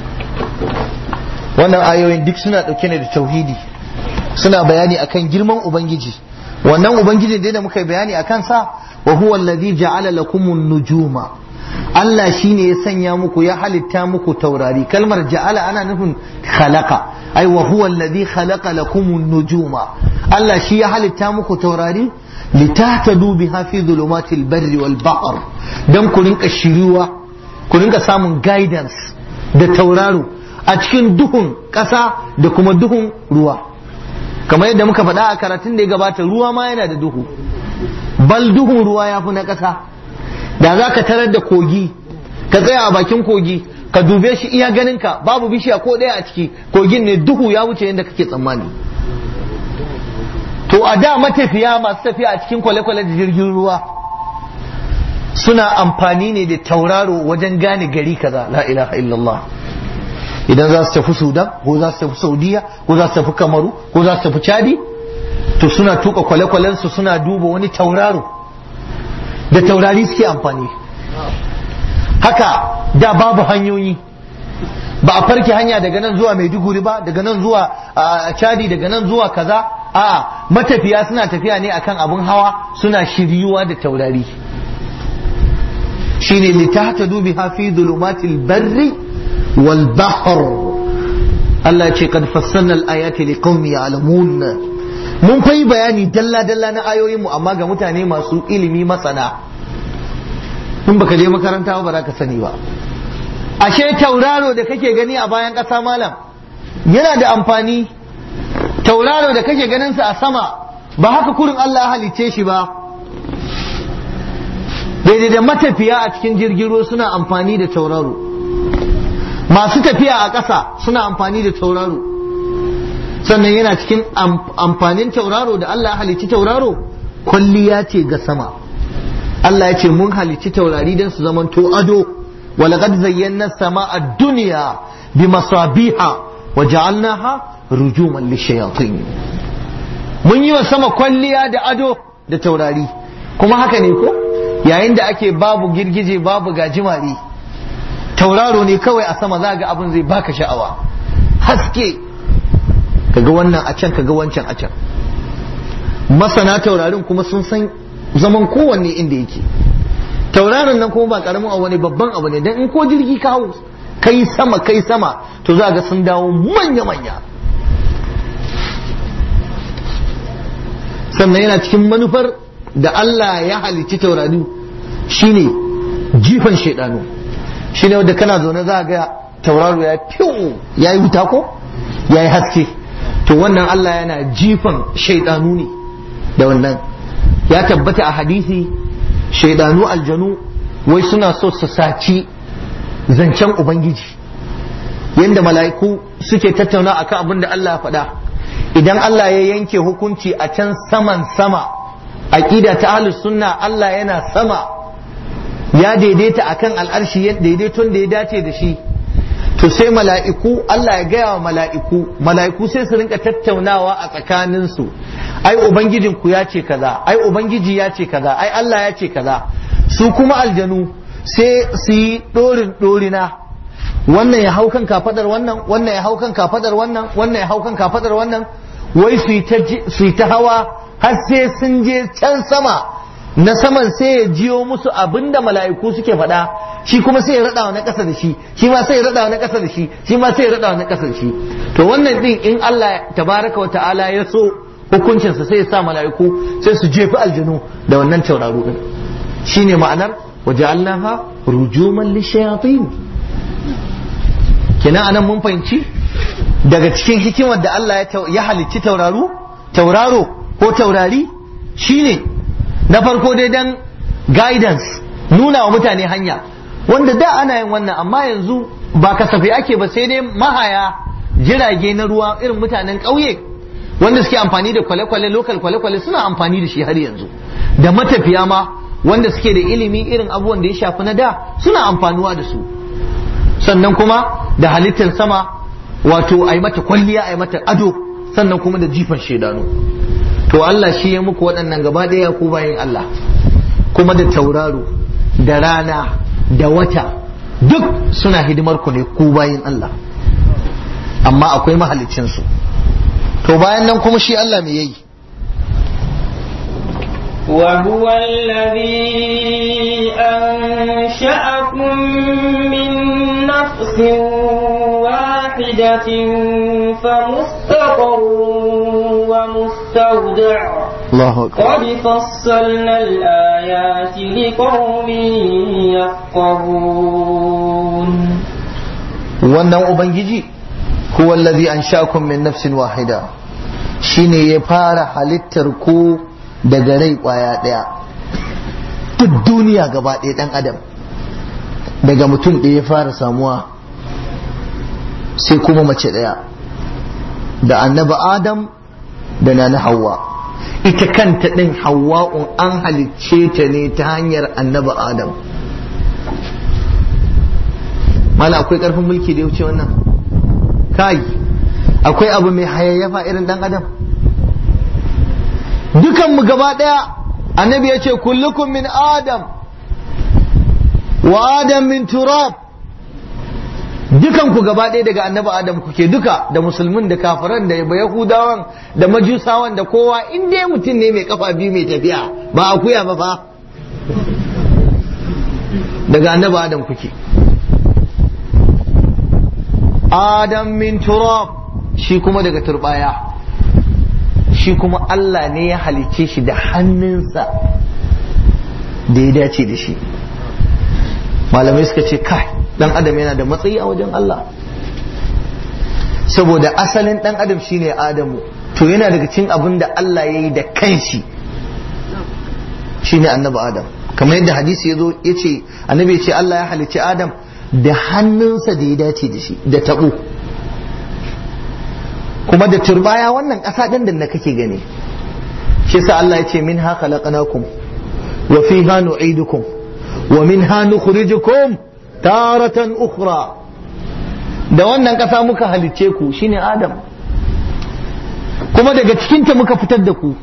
wannan ayoyin duk suna ɗauke ne da tauhidi suna bayani akan girman ubangiji wannan ubangijin da muka bayani a kansa wa huwa alladhi ja'ala lakumun nujuma Allah shine ya sanya muku ya halitta muku taurari kalmar ja'ala ana nufin khalaqa ai wa huwa alladhi khalaqa lakum an-nujuma Allah shi ya halitta muku taurari litahtadu biha fi dhulumatil barri wal bahr dan ku rinka shiriwa ku rinka samun guidance da tauraro a cikin duhun ƙasa da kuma duhun ruwa kamar yadda muka faɗa a karatun da ya gabata ruwa ma yana da duhu bal duhun ruwa ya fi na ƙasa da za ka tarar da kogi ka tsaya a bakin kogi ka dube shi iya ganinka babu bishiya ko ɗaya a ciki kogin ne duhu ya wuce yadda kake tsammani to a da matafiya masu tafiya a cikin kwale-kwale da jirgin ruwa suna amfani ne da tauraro wajen gane gari kaza la ilaha illallah idan za su tafi sudan ko za su tafi saudiya ko za su tafi kamaru ko za su tafi chadi to suna tuka kwale-kwalensu suna duba wani tauraro da taurari suke amfani haka da babu hanyoyi ba a farke hanya daga nan zuwa maiduguri ba daga nan zuwa chadi daga nan zuwa kaza a matafiya suna tafiya ne akan abin hawa suna shiryuwa da taurari shine litahtadu biha fi dhulumatil barri wal bahr Allah ce kad fassalna al ayati liqaumin ya'lamun mun kai bayani dalla dalla na ayoyin mu amma ga mutane masu ilimi masana in baka je makaranta ba za ka sani ba ashe tauraro da kake gani a bayan ƙasa malam yana da amfani tauraro da kake ganin sa a sama ba haka kurin Allah ya halicce shi ba daidai da matafiya a cikin jirgin ruwa suna amfani da tauraro masu tafiya a ƙasa suna amfani da tauraro sannan yana cikin amfanin tauraro da Allah ya halicci tauraro kwalliya ce ga sama Allah ya ce mun halicci taurari don su zamanto ado walaqad zayyana sama'a dunya bimasabiha wa ja'alnaha rujuman lishayatin mun yi wa sama kwalliya da ado da taurari kuma haka ne ko yayin da ake babu girgije babu gajimare tauraro ne kawai a sama za ga abin zai baka sha'awa haske kaga wannan a can kaga wancan a can masana taurarin kuma sun san zaman kowanne inda yake tauraron nan kuma ba karamin abu ne babban abu ne dan in ko jirgi ka hau kai sama kai sama to za ga sun dawo manya manya sannan yana cikin manufar da Allah ya halicci taurari shine jifan shaidanu shine wanda kana zaune za ga tauraro ya fiyo ya yi wuta ko ya yi haske to wannan Allah yana jifan shaidanu ne da wannan ya tabbata a hadisi shaidanu aljanu wai suna so su saci zancen ubangiji yadda mala'iku suke tattauna akan abin da Allah ya faɗa idan Allah ya yanke hukunci a can saman sama aqida ta ahlus sunna Allah yana sama ya daidaita akan al'arshi daidaiton da ya dace da shi to sai mala'iku Allah ya gaya wa mala'iku mala'iku sai su rinka tattaunawa a tsakaninsu ai ubangijinku ya ce kaza ai ubangiji ya ce kaza ai Allah ya ce kaza su kuma aljanu sai su yi dorin dorina wannan ya hau kan kafadar wannan wannan ya hau kan kafadar wannan wannan ya hau kan kafadar wannan wai su yi ta hawa har sai sun je can sama na saman sai ya jiyo musu abinda mala'iku suke faɗa shi kuma sai ya raɗa na ƙasa da shi shi ma sai ya raɗa na ƙasa da shi shi ma sai ya raɗa na ƙasa da shi to wannan din in Allah tabaraka wa ta'ala ya so hukuncinsa sai ya sa mala'iku sai su jefi aljanu da wannan tauraro din shine ma'anar waja'alnaha rujuman lishayatin kenan anan mun fahimci daga cikin hikimar da Allah ya halicci tauraro tauraro ko taurari shine na farko dai dan guidance nuna wa mutane hanya wanda da ana yin wannan amma yanzu ba kasafi ake ba sai dai mahaya jirage na ruwa irin mutanen ƙauye wanda suke amfani da kwale-kwale lokal kwale-kwale suna amfani da shi har yanzu da matafiya ma wanda suke da ilimi irin abubuwan da ya shafi na da suna amfanuwa da su sannan kuma da halittar sama wato a yi mata kwalliya a yi mata ado sannan kuma da jifan shaidanu to Allah shi ya muku waɗannan gaba ɗaya ku bayan Allah kuma da tauraro da rana da wata duk suna hidimar ku ne ku bayan Allah amma akwai mahalicinsu to bayan nan kuma shi Allah me yayi
وهو الذي أنشأكم من نفس واحدة واحدة فمستقر ومستودع
Allahu akbar
قد فصلنا الآيات لقوم يفقهون
wannan ubangiji huwa allazi ansha'akum min nafsin wahida shine ya fara halittar ku daga rai kwaya daya duk duniya gaba ɗaya dan adam daga mutum ɗaya ya fara samuwa sai kuma mace ɗaya da annabi adam da na hawa ita kanta ɗin hawa'un an halicce ta ne ta hanyar annabi adam mala akwai ƙarfin mulki da ya wuce wannan kai akwai abu mai hayayyafa irin ɗan adam dukanmu gaba ɗaya annabi ya ce kullukum min adam wa adam min turab dukanku gaba ɗaya daga annabi adam kuke duka da musulmin da kafiran da yahudawan da majusawan da kowa in dai mutum ne mai kafa biyu mai tafiya ba akuya ba fa daga annabi adam kuke adam min turab shi kuma daga turbaya shi kuma Allah ne ya halicce shi da hannunsa da ya dace da shi malamai suka ce kai dan adam yana da matsayi a wajen Allah saboda asalin dan adam shine adamu to yana daga cikin abin da Allah ya yi da kanshi shine annabi adam kamar yadda hadisi ya zo ya ce annabi ya ce Allah ya halicci adam da hannunsa da ya dace da shi da taɓo kuma da turbaya wannan ƙasa ɗin da kake gani shi sa Allah ya ce min ha khalaqnakum wa fiha nu'idukum wa minha nukhrijukum taratan ukhra da wannan ƙasa muka halicce ku shine Adam kuma daga cikinta muka fitar da ku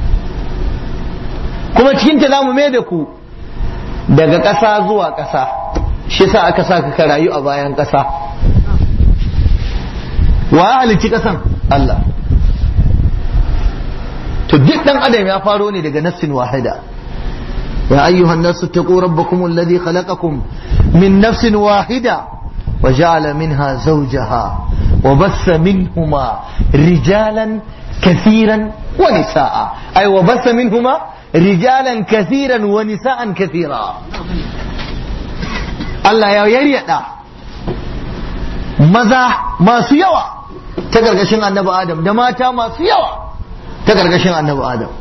kuma cikinta za mu mai da ku daga ƙasa zuwa ƙasa shi sa aka sa ka rayu a bayan ƙasa wa ya halicci ƙasan Allah to duk ɗan adam ya faro ne daga nafsin wahida يا أيها الناس اتقوا ربكم الذي خلقكم من نفس واحدة وجعل منها زوجها وبث منهما رجالا كثيرا ونساء أي وبث منهما رجالا كثيرا ونساء كثيرا الله يا يريدا maza masu yawa ta gargashin annabi adam da mata masu yawa ta gargashin annabi adam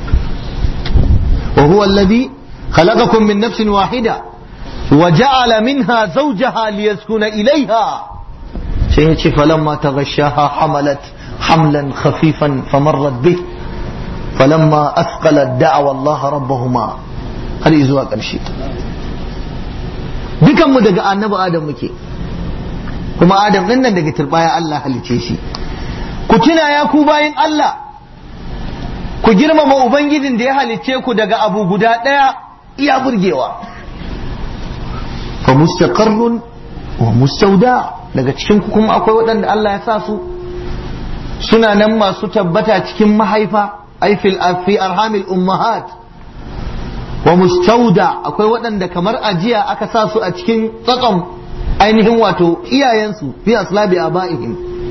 وهو الذي خلقكم من نفس واحدة وجعل منها زوجها ليسكن إليها سيهتي فلما تغشاها حملت حملا خفيفا فمرت به فلما أثقلت دعوى الله ربهما هل إزواء الشيء dukan mu daga annabi adam muke kuma adam din nan daga turbaya Allah halice shi ku tuna ya ku bayin Allah ku girmama ubangijin da ya halicce ku daga abu guda ɗaya iya burgewa fa mustaqarrun wa mustauda daga cikin ku kuma akwai waɗanda Allah ya sa su suna nan masu tabbata cikin mahaifa ai fil fi arhamil ummahat wa mustauda akwai waɗanda kamar ajiya aka sa su a cikin tsakon ainihin wato iyayensu fi aslabi abaihim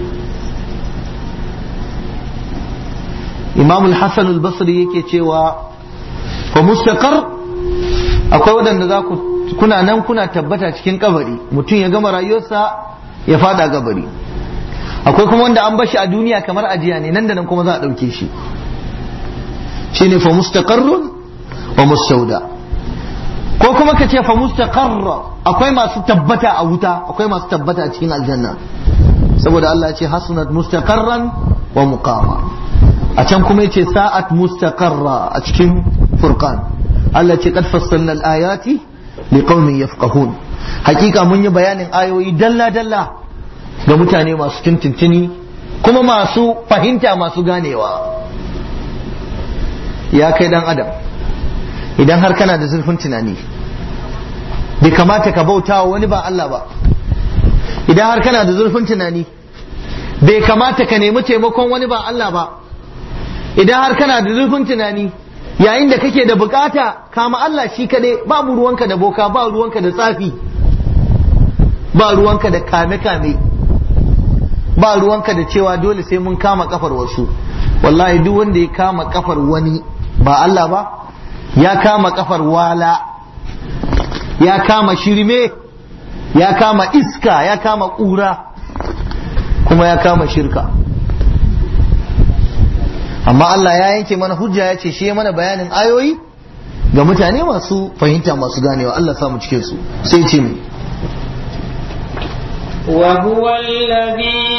imam al-hassan al-basri yake cewa fa mustaqar akwai waɗanda za ku kuna nan kuna tabbata cikin kabari mutum ya gama rayuwarsa ya fada kabari akwai kuma wanda an bashi a duniya kamar ajiya ne nan da nan kuma za a ɗauke shi shine fa mustaqarrun wa mustauda ko kuma ka ce fa mustaqarra akwai masu tabbata a wuta akwai masu tabbata a cikin aljanna saboda Allah ya ce hasunat mustaqarran wa muqama a can kuma yace sa'at mustaqarra a cikin furqan Allah ce qad fassalna al-ayati liqaumin yafqahun hakika mun yi bayanin ayoyi dalla dalla ga mutane masu tintintini kuma masu fahimta masu ganewa ya kai dan adam idan har kana da zurfin tunani bai kamata ka bauta wa wani ba Allah ba idan har kana da zurfin tunani bai kamata ka nemi taimakon wani ba Allah ba idan har kana da zurfin tunani yayin da kake da bukata kama Allah shi kaɗai babu ruwanka da boka ba ruwanka da tsafi ba ruwanka da kame-kame ba ruwanka da cewa dole sai mun kama kafar wasu wallahi duk wanda ya kama kafar wani ba Allah ba ya kama kafar wala ya kama shirme ya kama iska ya kama ƙura kuma ya kama shirka amma Allah ya yanke mana hujja ya ce shi mana bayanin ayoyi ga mutane masu fahimta masu ganewa Allah samu cikin su sai ce mu
وهو الذي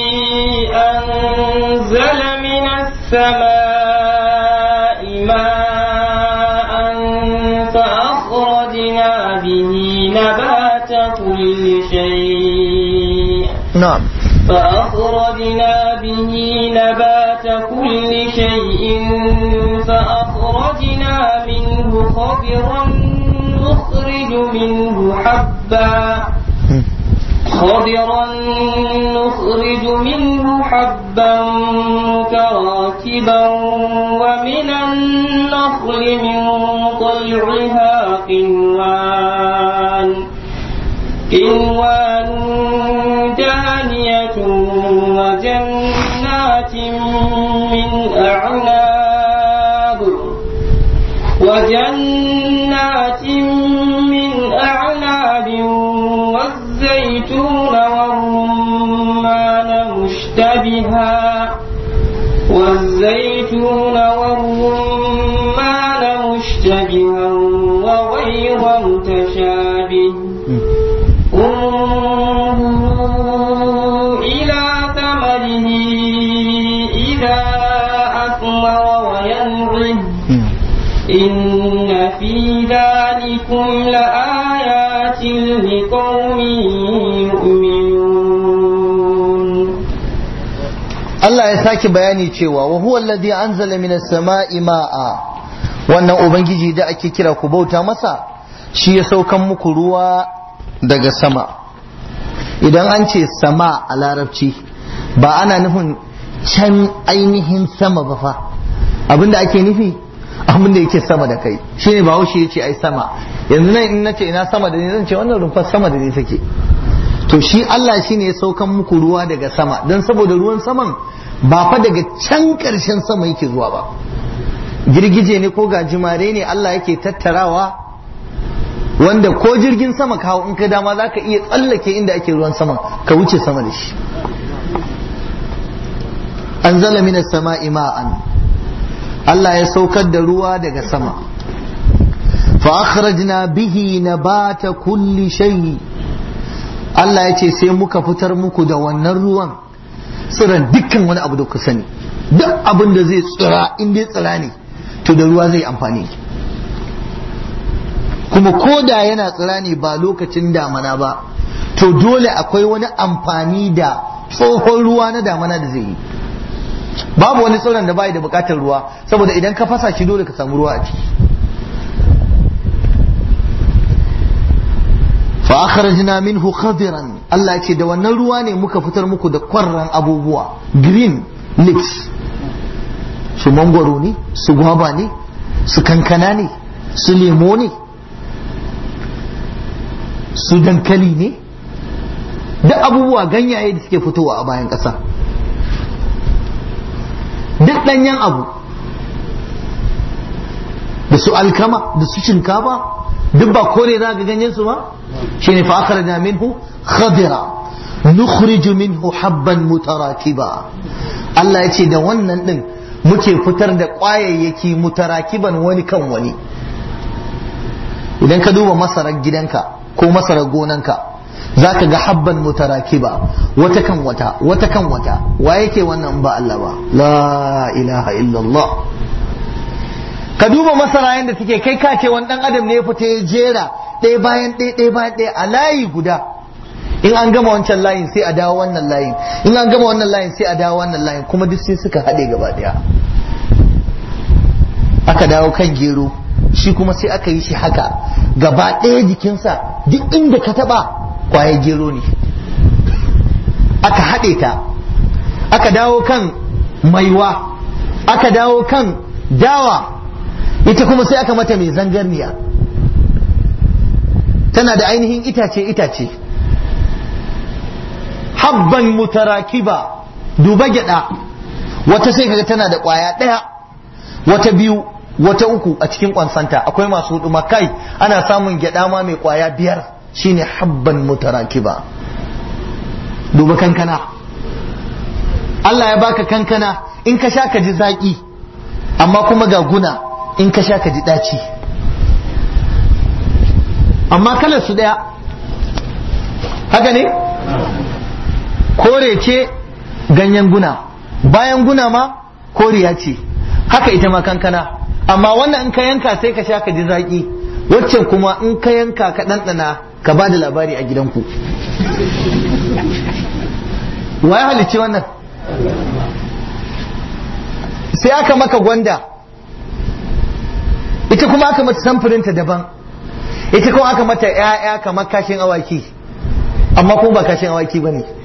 أنزل من السماء ماء فأخرجنا به نبات كل شيء
na'am
فأخرجنا به نبات كل شيء فأخرجنا منه خضرا نخرج منه حبا خضرا نخرج منه حبا متراكبا ومن النخل من طلعها قنوان قنوان دانية وجنات من أعناب وجنات من أعناب والزيتون والرمان مشتبها والزيتون والرمان مشتبها وغير متشابه انظروا إلى ثمره إذا أثمر وينعم إن في ذلكم لآيات لقوم يؤمنون
Allah ya sake bayani cewa wa huwa alladhi anzala minas sama'i ma'a wannan ubangiji da ake kira ku bauta masa shi ya saukan muku ruwa daga sama idan an ce sama a larabci ba ana nufin can ainihin sama ba fa abinda ake nufi abinda yake sama da kai shine ba haushe ya ce ai sama yanzu nan in nace ina sama da ni zan ce wannan rumfar sama da ni take to shi Allah shi ne ya saukan muku ruwa daga sama don saboda ruwan saman ba fa daga can ƙarshen sama yake zuwa ba girgije ne ko gajimare ne Allah yake tattarawa wanda ko jirgin sama kawo in ka dama za ka iya tsallake inda ake ruwan sama ka wuce sama da shi an zala mina sama'i ma'an Allah ya saukar da ruwa daga sama fa akhrajna bihi nabata kulli shay Allah ya ce sai muka fitar muku da wannan ruwan tsiran dukkan wani abu da ku sani duk abin da zai tsira in dai tsira ne to da ruwa zai amfani kuma ko da yana tsira ne ba lokacin damana ba to dole akwai wani amfani da tsohon ruwa na damana da zai yi babu wani tsiron da bai da bukatar ruwa saboda idan ka fasa shi dole ka samu ruwa a ciki fa akhrajna minhu khadiran Allah ce da wannan ruwa ne muka fitar muku da kwarran abubuwa green leaves su mangwaro ne su gwaba ne su kankana ne su lemo ne su dankali ne duk abubuwa ganyaye da suke fitowa a bayan ƙasa duk ɗanyen abu da su alkama da su shinkafa duk ba kore za ga ganyen su ba shine fa akhrajna minhu khadira nukhriju minhu habban mutarakiba Allah ya ce da wannan din muke fitar da ƙwayayyaki mutarakiban wani kan wani idan ka duba masarar gidanka ko masarar gonanka za ka ga habban mutarakiba wata kan wata wata kan wata wa yake wannan ba Allah ba la ilaha illallah ka duba masara yadda suke kai ka ce wani dan adam ne ya fita ya jera ɗaya bayan ɗaya ɗaya bayan ɗaya a layi guda in an gama wancan layin sai a dawo wannan layin in an gama wannan layin sai a dawo wannan layin kuma duk sai suka haɗe gaba ɗaya aka dawo kan gero shi kuma sai aka yi shi haka gaba ɗaya jikinsa duk inda ka taɓa kwaye gero ne aka haɗe ta aka dawo kan maiwa aka dawo kan dawa ita kuma sai aka mata mai zangarniya tana da ainihin itace itace habban mutarakiba duba gyada wata sai kaga tana da kwaya daya wata biyu wata uku a cikin kwansanta akwai masu hudu kai ana samun gyada ma mai kwaya biyar shine habban mutarakiba duba kankana Allah ya baka kankana in ka sha ka ji zaki amma kuma ga guna in ka sha ka ji daci amma kalar su daya haka ne kore ce ganyen guna bayan guna ma koriya ce haka ita ma kankana amma wannan in ka yanka sai ka sha ka ji zaki waccan kuma in ka yanka ka ɗanɗana ka ba da labari a gidanku wa ya halicci wannan sai aka maka gwanda ita kuma aka mata samfurinta daban ita kuma aka mata ‘ya'ya kamar kashin awaki amma kuma ba kashin awaki ba ne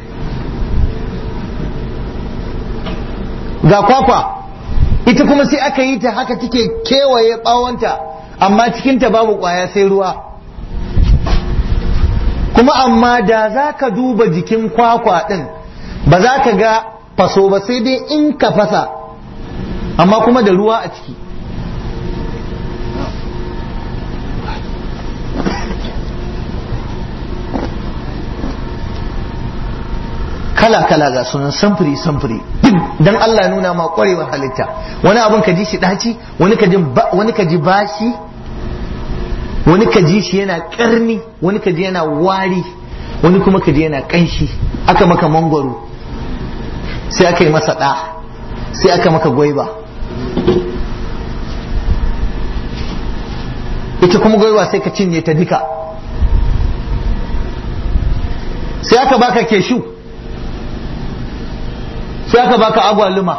ga kwakwa ita kuma sai aka yi ta haka take kewaye bawonta amma cikinta babu kwaya sai ruwa kuma amma da za ka duba jikin kwakwa ɗin ba za ka ga faso ba sai dai in ka fasa amma kuma da ruwa a ciki kala-kala ga sunan samfuri samfuri dan Allah ya nuna ma kwarewar halitta wani abun ka ji shi daci wani ka ji wani ka ji bashi wani ka ji shi yana karni wani ka ji yana wari wani kuma ka ji yana kanshi aka maka mangwaro sai aka yi masa ɗa sai aka maka gwaiba ita kuma gwaiba sai ka cinye ta duka sai aka baka keshu sai aka baka agwaluma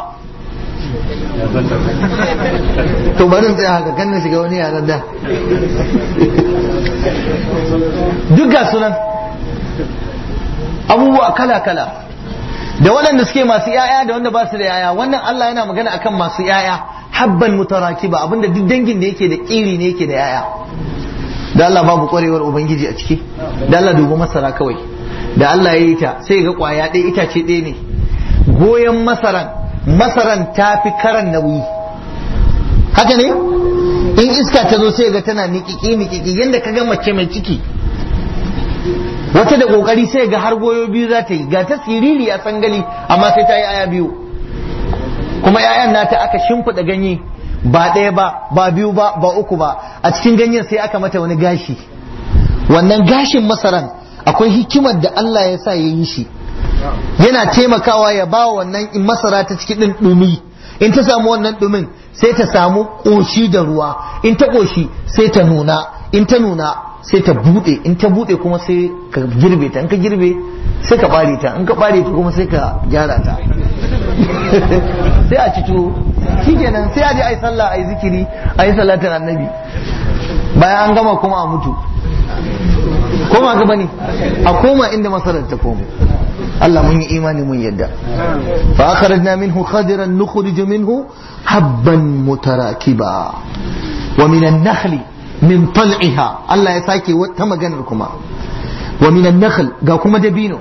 to bari in tsaya haka kan shiga wani yaran da duk ga sunan abubuwa kala-kala da waɗanda suke masu yaya da wanda ba su da yaya wannan Allah yana magana akan masu yaya habban mutarakiba abinda duk dangin da yake da ƙiri ne yake da yaya da Allah babu ƙwarewar ubangiji a ciki da Allah dubi masara kawai da Allah ya yi ta sai ga ƙwaya ɗaya itace ɗaya ne goyon masaran masaran ta fi karan nauyi haka ne in iska ta zo sai ga tana niƙiƙi niƙiƙi yadda ka ga mace mai ciki wata da ƙoƙari sai ga har goyo biyu za ta yi ga ta siriri a sangali amma sai ta yi aya biyu kuma 'ya'yan nata aka shimfiɗa ganye ba ɗaya ba ba biyu ba ba uku ba a cikin ganyen sai aka mata wani gashi wannan gashin masaran akwai hikimar da Allah ya sa ya yi shi yana taimakawa ya ba wannan masara ta ciki ɗin ɗumi in ta samu wannan ɗumin sai ta samu ƙoshi da ruwa in ta ƙoshi sai ta nuna in ta nuna sai ta buɗe in ta buɗe kuma sai ka girbe ta in ka girbe sai ka ɓare ta in ka ɓare ta kuma sai ka gyara ta sai a ci tuwo shikenan sai a je a yi sallah a yi zikiri a yi salatin annabi bayan an gama kuma a mutu koma gaba ne a koma inda masarar ta komo Allah mun yi imani mun yadda fa akhrajna minhu khadiran nukhrij minhu habban mutarakiba wa min an-nakhli min tal'iha Allah ya sake wata maganar kuma wa min an-nakhl ga kuma dabino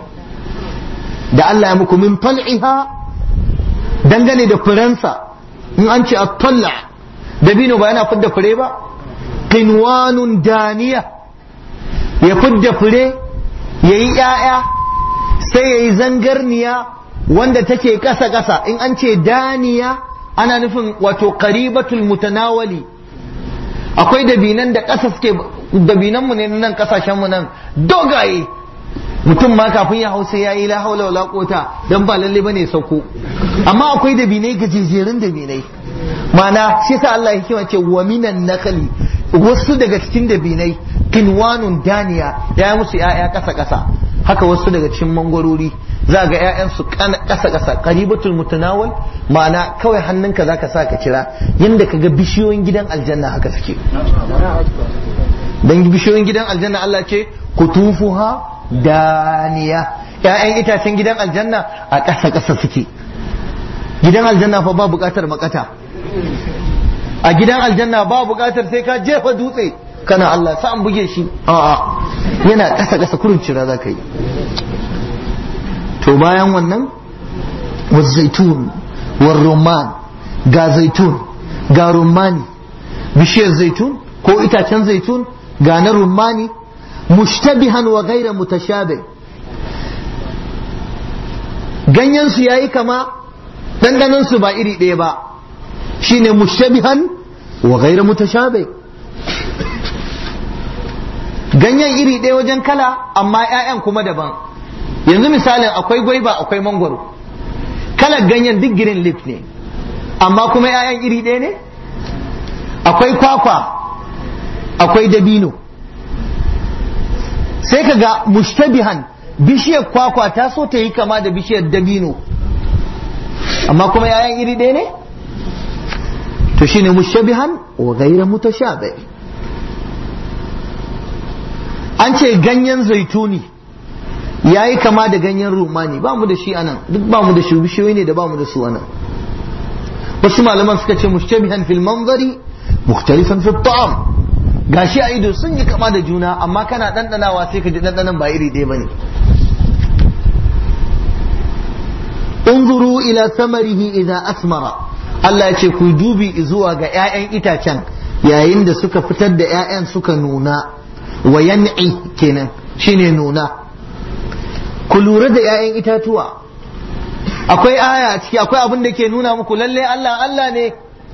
da Allah ya muku min tal'iha dangane da furensa in an ce at-talla dabino ba yana fidda fure ba qinwanun daniya ya fidda fure yayi 'ya'ya sai ya yi zangarniya wanda take ƙasa-ƙasa in an ce daniya ana nufin wato qaribatul mutanawali akwai dabinan da ƙasa suke dabinan mu ne nan ƙasashen mu nan dogaye mutum ma kafin ya hausa ya yi la haula wala quwata dan ba lalle bane sauko amma akwai dabinai gajejerun dabinai mana shi yasa Allah ya hikima ce wa minan nakali wasu daga cikin dabinai kinwanun daniya ya musu ya'ya ƙasa ƙasa haka wasu daga cikin mangwarori za ga 'ya'yansu ƙasa ƙasa qaribatul mutanawal ma'ana kawai hannunka zaka sa ka kira yanda kaga bishiyoyin gidan aljanna haka suke dan bishiyoyin gidan aljanna Allah ce kutufuha daniya 'ya'yan itacen gidan aljanna a ƙasa ƙasa suke gidan aljanna fa ba buƙatar makata a gidan aljanna ba buƙatar sai ka jefa dutse kana Allah sa an buge shi a'a yana ƙasa ƙasa kurin cira za ka yi to to bayan wannan wa zaitun wa rumman ga zaitun ga rummani bishiyar zaitun ko itacen zaitun ga na rummani mushtabihan wa gaira mutashabi ganyen su yayi kama dandanan su ba iri ɗaya ba shine mushtabihan wa gaira mutashabi ganyen iri ɗaya wajen kala amma 'ya'yan kuma daban yanzu misalin akwai gwaiba akwai mangwaro kalar ganyen duk green leaf ne amma kuma 'ya'yan iri ɗaya ne akwai kwakwa akwai dabino sai ka ga mushtabihan bishiyar kwakwa ta so ta yi kama da bishiyar dabino amma kuma 'ya'yan iri ɗaya ne to shine mushtabihan wa gaira mutashabi an ce ganyen zaituni ya yi kama da ganyen rumani ba mu da shi anan duk ba mu da shi bishiyoyi ne da ba mu da su anan wasu malaman suka ce mushtabihan fil manzari mukhtalifan fi ta'am gashi a ido sun yi kama da juna amma kana dandanawa sai ka ji dandanan ba iri ɗaya bane unzuru ila samarihi idza asmara Allah ya ce ku dubi zuwa ga 'ya'yan itacen yayin da suka fitar da 'ya'yan suka nuna wa yan'i kenan shine nuna ku lura da 'ya'yan itatuwa akwai aya ciki akwai abin da ke nuna muku lalle Allah Allah ne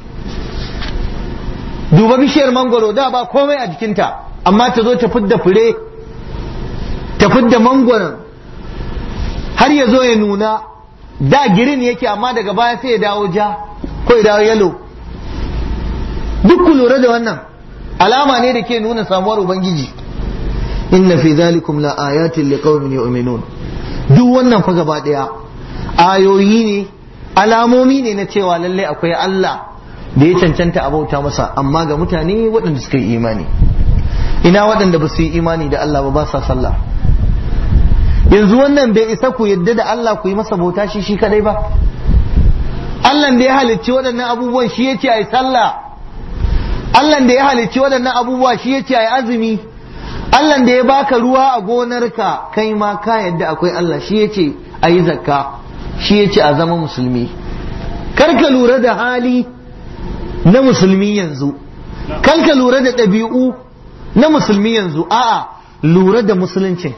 duba bishiyar mangoro da ba komai a jikinta amma ta zo ta fidda fure ta fidda mangoron har ya zo ya nuna da girin yake amma daga baya sai ya dawo ja ko ya dawo yalo duk ku lura da wannan alama ne da ke nuna samuwar ubangiji inna fi zalikum la ayatin liqaumin yu'minun duk wannan fa gaba daya ayoyi ne alamomi ne na cewa lalle akwai Allah da ya cancanta a bauta masa amma ga mutane waɗanda suka yi imani ina waɗanda ba su yi imani da Allah ba ba sa sallah yanzu wannan bai isa ku yadda da Allah ku yi masa bauta shi shi kadai ba Allah da ya halicci waɗannan abubuwan shi yace ai sallah Allah da ya halicci waɗannan abubuwa shi yace ai azumi Allah da ya baka ruwa a gonarka kai ma ka yadda akwai Allah shi yace ayi zakka shi yace a zama musulmi kar ka lura da hali na musulmi yanzu kar ka lura da ɗabi'u na musulmi yanzu a'a lura da musuluncin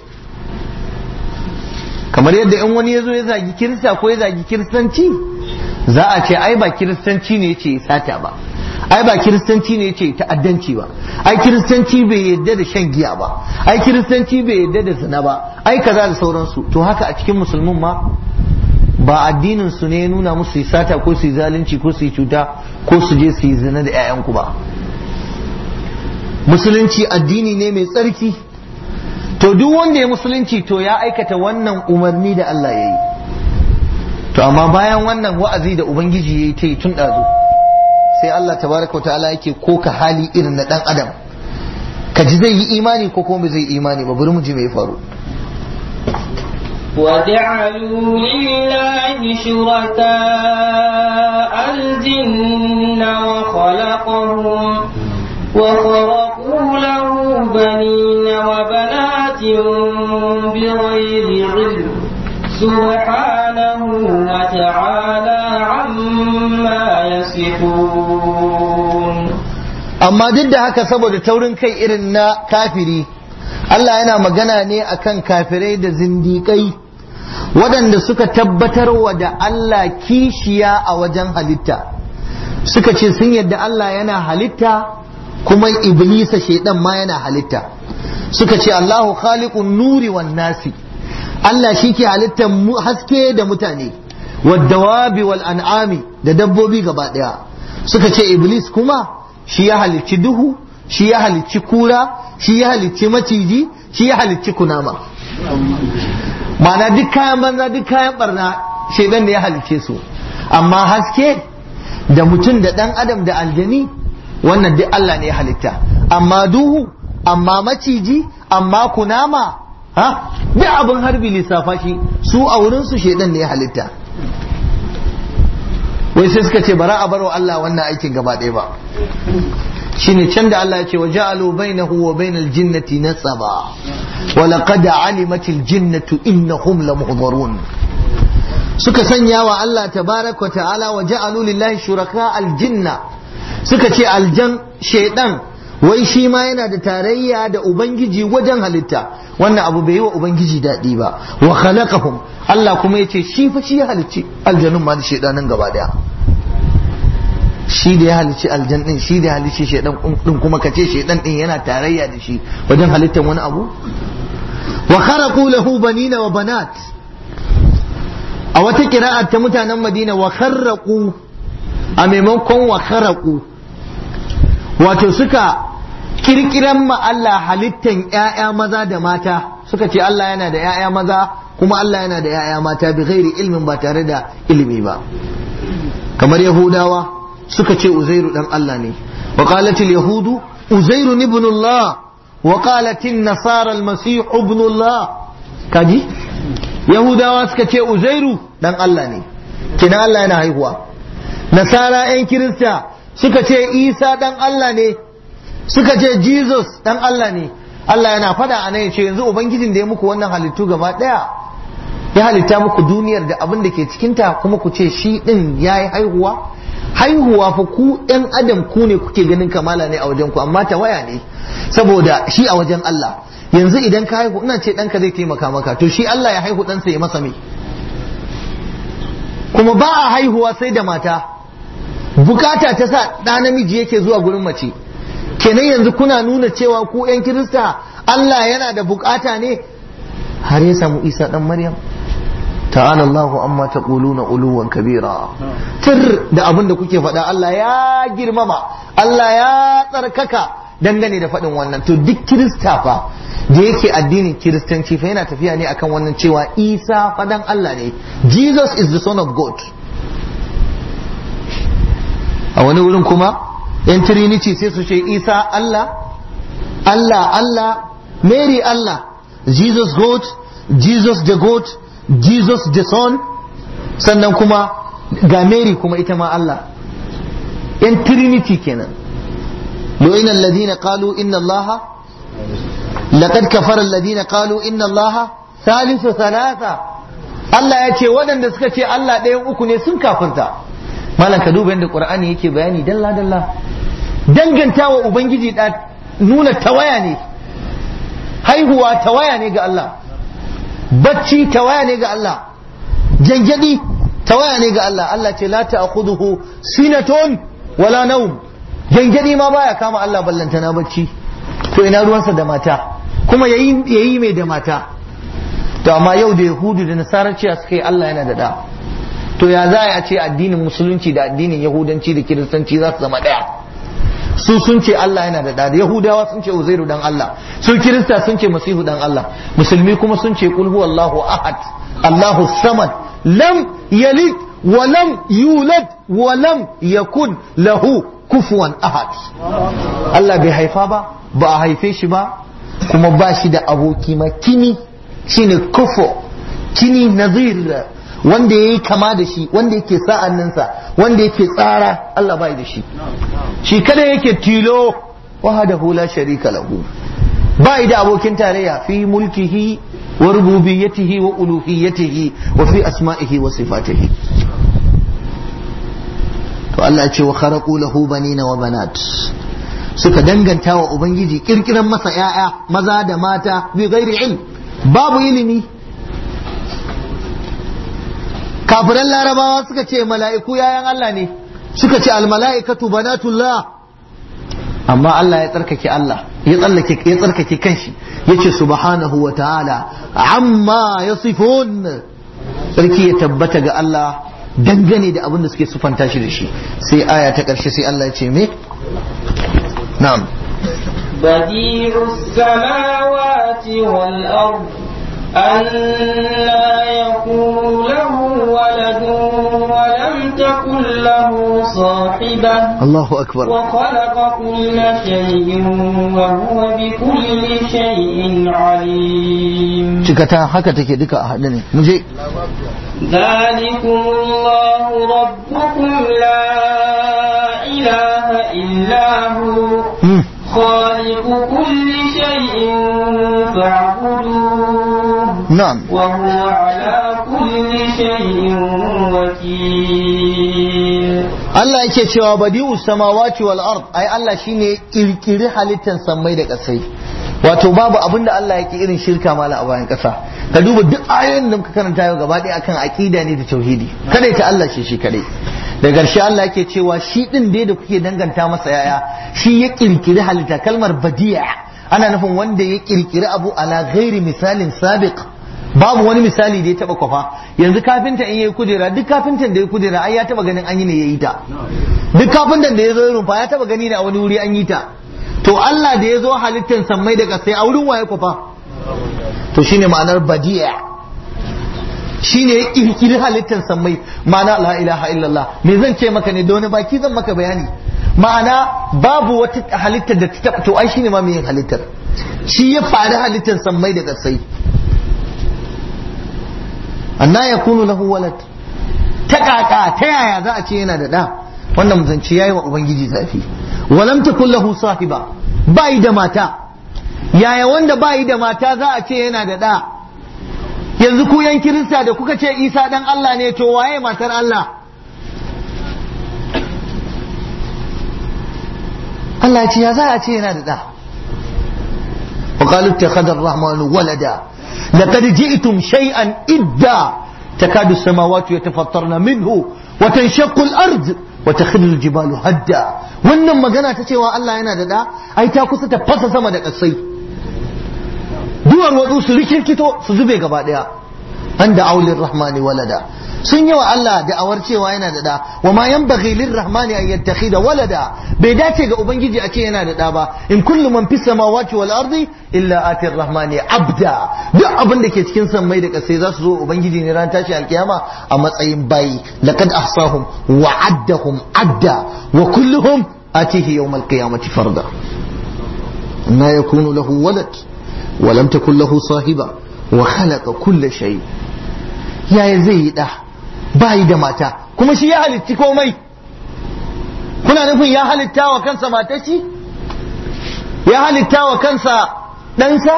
kamar yadda in wani ya zo ya zagi kirista ko ya zagi kiristanci za a ce ai ba kiristanci ne ce sata ba ai ba kiristanci ne ce ta'addanci ba ai kiristanci bai yadda da shan giya ba ai kiristanci bai yadda da zina ba ai kaza da sauransu to haka a cikin musulmin ma ba addinin su ne ya nuna musu yi sata ko su yi zalunci ko su yi cuta ko su je su yi zina da 'ya'yanku ba musulunci addini ne mai tsarki to duk wanda ya musulunci to ya aikata wannan umarni da Allah ya yi to amma bayan wannan wa'azi da ubangiji ya yi ta yi tun ɗazu sai Allah tabaraka wa ta'ala yake koka hali irin na ɗan adam ka ji zai yi imani ko kuma zai imani ba bari mu ji mai faru
وجعلوا لله شركاء الجن وخلقهم وخرقوا له بنين وبنات بغير علم سبحانه وتعالى عما يصفون
amma duk da haka saboda taurin kai irin na kafiri Allah yana magana ne akan kafirai da zindiƙai waɗanda suka tabbatar wa da Allah kishiya a wajen halitta suka ce sun yadda Allah yana halitta kuma iblisa shaidan ma yana halitta suka ce Allahu khaliqun nuri wan nasi Allah shi ke halittar haske da mutane waddawabi wal an'ami da dabbobi gaba ɗaya suka ce iblis kuma shi ya halicci duhu shi ya halicci kura shi ya halicci maciji shi ya halicci kunama ma'ana duk kayan banza duk kayan barna shaidan da ya halicce su amma haske da mutum da ɗan adam da aljani wannan duk Allah ne ya halitta amma duhu amma maciji amma kunama ha duk abin harbi lissafa shi su a wurin su shaidan ne ya halitta wai sai suka ce bara a barwa Allah wannan aikin gaba ɗaya ba shine can da Allah ya ce wa ja'alu bainahu wa bainal jinnati nasaba wa laqad alimatil jinnatu innahum lamuhdharun suka sanya wa Allah tabaraka wa ta'ala wa ja'alu lillahi shuraka aljinna suka ce aljan shaidan wai shi ma yana da tarayya da ubangiji wajen halitta wannan abu bai yi wa ubangiji daɗi ba wa khalaqahum Allah kuma yace shi fa shi ya halicci aljanun ma da shaidanin gaba daya shi da ya halicci aljan din shi da ya halicci shaidan din kuma kace shaidan din yana tarayya da shi wajen halittar wani abu wa kharaqu lahu banina wa banat a wata kira'a ta mutanen Madina wa kharaqu a maimakon wa kharaqu wato suka kirkiran ma Allah halittan ƴaƴa maza da mata suka ce Allah yana da ƴaƴa maza kuma Allah yana da ƴaƴa mata bi ghairi ilmin ba tare da ilimi ba kamar Yahudawa suka ce Uzairu dan Allah ne wa qalat yahudu Uzairu ibn Allah wa qalat an-nasara al-masih ibn Allah kaji Yahudawa suka ce Uzairu dan Allah ne kina Allah yana haihuwa Nasara 'yan Kirista suka ce Isa dan Allah ne suka ce Jesus dan Allah ne Allah yana fada a nan ya ce yanzu ubangijin da ya muku wannan halittu gaba daya ya halitta muku duniyar da abin da ke cikinta kuma ku ce shi din ya yi haihuwa haihuwa fa ku ɗan adam ku ne kuke ganin kamala ne a wajen ku amma tawaya ne saboda shi a wajen Allah yanzu idan ka haihu ina ce ɗanka zai taimaka maka to shi Allah ya haihu ɗansa ya masa me kuma ba a haihuwa sai da mata bukata ta sa ɗa namiji yake zuwa gurin mace kenan yanzu kuna nuna cewa ku 'yan kirista Allah yana da bukata ne har ya samu isa ɗan maryam ta'ala Allahu amma taquluna uluwan kabira tir da abin da kuke faɗa Allah ya girmama Allah ya tsarkaka dangane da faɗin wannan to duk kirista fa da yake addinin kiristanci fa yana tafiya ne akan wannan cewa isa fadan Allah ne Jesus is the son of God a wani wurin kuma yan trinity sai su ce isa Allah Allah Allah Mary Allah Jesus God Jesus the God Jesus the son sannan kuma ga Mary kuma ita ma Allah yan trinity kenan لئن الذين قالوا إن الله لقد كفر الذين قالوا إن الله ثالث ثلاثة Allah ya ce waɗanda suka ce Allah ɗayan uku ne sun kafirta malam ka duba yadda Qur'ani yake bayani dalla dalla danganta wa ubangiji da nuna tawaya ne haihuwa tawaya ne ga Allah bacci tawaya ne ga Allah jangadi tawaya ne ga Allah Allah ce la ta'khudhuhu sinatun wala nawm jangadi ma baya kama Allah ballantana bacci to ina ruwansa da mata kuma yayi yayi mai da mata to amma yau da yahudu da nasarar cewa suka yi Allah yana da da to ya za a ce addinin musulunci da addinin yahudanci da kiristanci za su zama daya su sun ce Allah yana da da yahudawa sun ce uzairu dan Allah su kirista sun ce masihu dan Allah musulmi kuma sun ce kul huwallahu ahad Allahu samad lam yalid wa lam yulad wa lam yakun lahu kufuwan ahad Allah bai haifa ba ba a haife shi ba kuma ba shi da aboki ma kini shine kufo kini nazir wanda ya yi kama da shi wanda yake sa'anninsa wanda yake tsara Allah bai da shi shi kada yake tilo wahadahu la sharika lahu bai da abokin tarayya fi mulkihi wa rububiyyatihi wa uluhiyyatihi wa fi asma'ihi wa sifatihi to Allah ya ce wa kharaqu lahu banina wa banat suka danganta wa ubangiji kirkiran masa yaya maza da mata bi ghairi ilm babu ilimi kafiran larabawa suka ce mala'iku yayan Allah ne suka ce almala'ikatu banatullah amma Allah ya tsarkake Allah ya tsallake ya tsarkake kanshi yace subhanahu wa ta'ala amma yasifun sarki ya tabbata ga Allah dangane da abin da suke sufanta shi da shi sai aya ta ƙarshe sai Allah ya ce me na'am
بديع السماوات والأرض أنا يكون له ولد ولم تكن له صاحبة
Allahu akbar
وخلق كل شيء وهو بكل شيء عليم
cikata haka take duka a haɗe ne mu je
ذلكم الله ربكم لا إله إلا هو
Hmm.
خالق كل شيء فاعبدوه
na'am
وهو على كل كل شيء وكيل
Allah yake cewa badi'u samawati wal ard ai Allah shine kirkiri halittar sammai da kasai wato babu abin da Allah yake irin shirka mala a bayan kasa ka duba duk ayoyin da muka karanta yau gaba ɗaya akan aqida ne da tauhidi kada ta Allah shi shi kadai da ƙarshe Allah yake cewa shi din dai da kuke danganta masa yaya shi ya kirkiri halitta kalmar badi'a ana nufin wanda ya kirkiri abu ala ghairi misalin sabiq babu wani misali da ya taba kwafa yanzu kafinta in yayi kujera duk kafintan da ya kujera ai ya taba ganin an yi ne yayi ta duk kafintan da ya zo rumfa ya taba gani ne a wani wuri an yi ta to Allah da ya zo halittar sammai da kasai a wurin waye kwafa to shine ma'anar badi'a shine ya kirkiri halittar sammai ma'ana la ilaha illallah me zan ce maka ne da wani baki zan maka bayani ma'ana babu wata halittar da ta taba to ai shine ma mai yin halittar shi ya fari halittar sammai da kasai anna yakunu lahu walad ta kaka ta yaya za a ce yana da da wannan zance yayi wa ubangiji zafi walam takul lahu sahiba bai da mata yaya wanda bai da mata za a ce yana da da yanzu ku yan kirista da kuka ce isa dan Allah ne to waye matar Allah Allah ya ce ya za a ce yana da da وقالوا اتخذ الرحمن ولدا لقد جئتم شيئا إدا تكاد السماوات يتفطرن منه وتنشق الأرض وتخر الجبال هدا wannan magana ta cewa Allah yana da da ai ta kusa ta fasa sama da kasai duwar watsu su rikirkito su zube gaba daya an da aulin rahmani walada sun yi wa Allah da awar cewa yana da da wa ma yanbaghi lirrahmani an yattakhida walada bai dace ga ubangiji a ce yana da da ba in kullu man fis samawati wal ardi illa atir rahmani abda duk abin da ke cikin sammai da kasai za su zo ubangiji ne ran tashi alkiyama a matsayin bayi laqad ahsahum wa addahum adda wa kulluhum atihi yawm alqiyamati farda ما يكون له ولد ولم تكن له صاحبة وخلق كل شيء يا زي ده باي da mata kuma shi ya halitti komai kuna nufin ya halitta wa kansa matashi ya halitta wa kansa ɗansa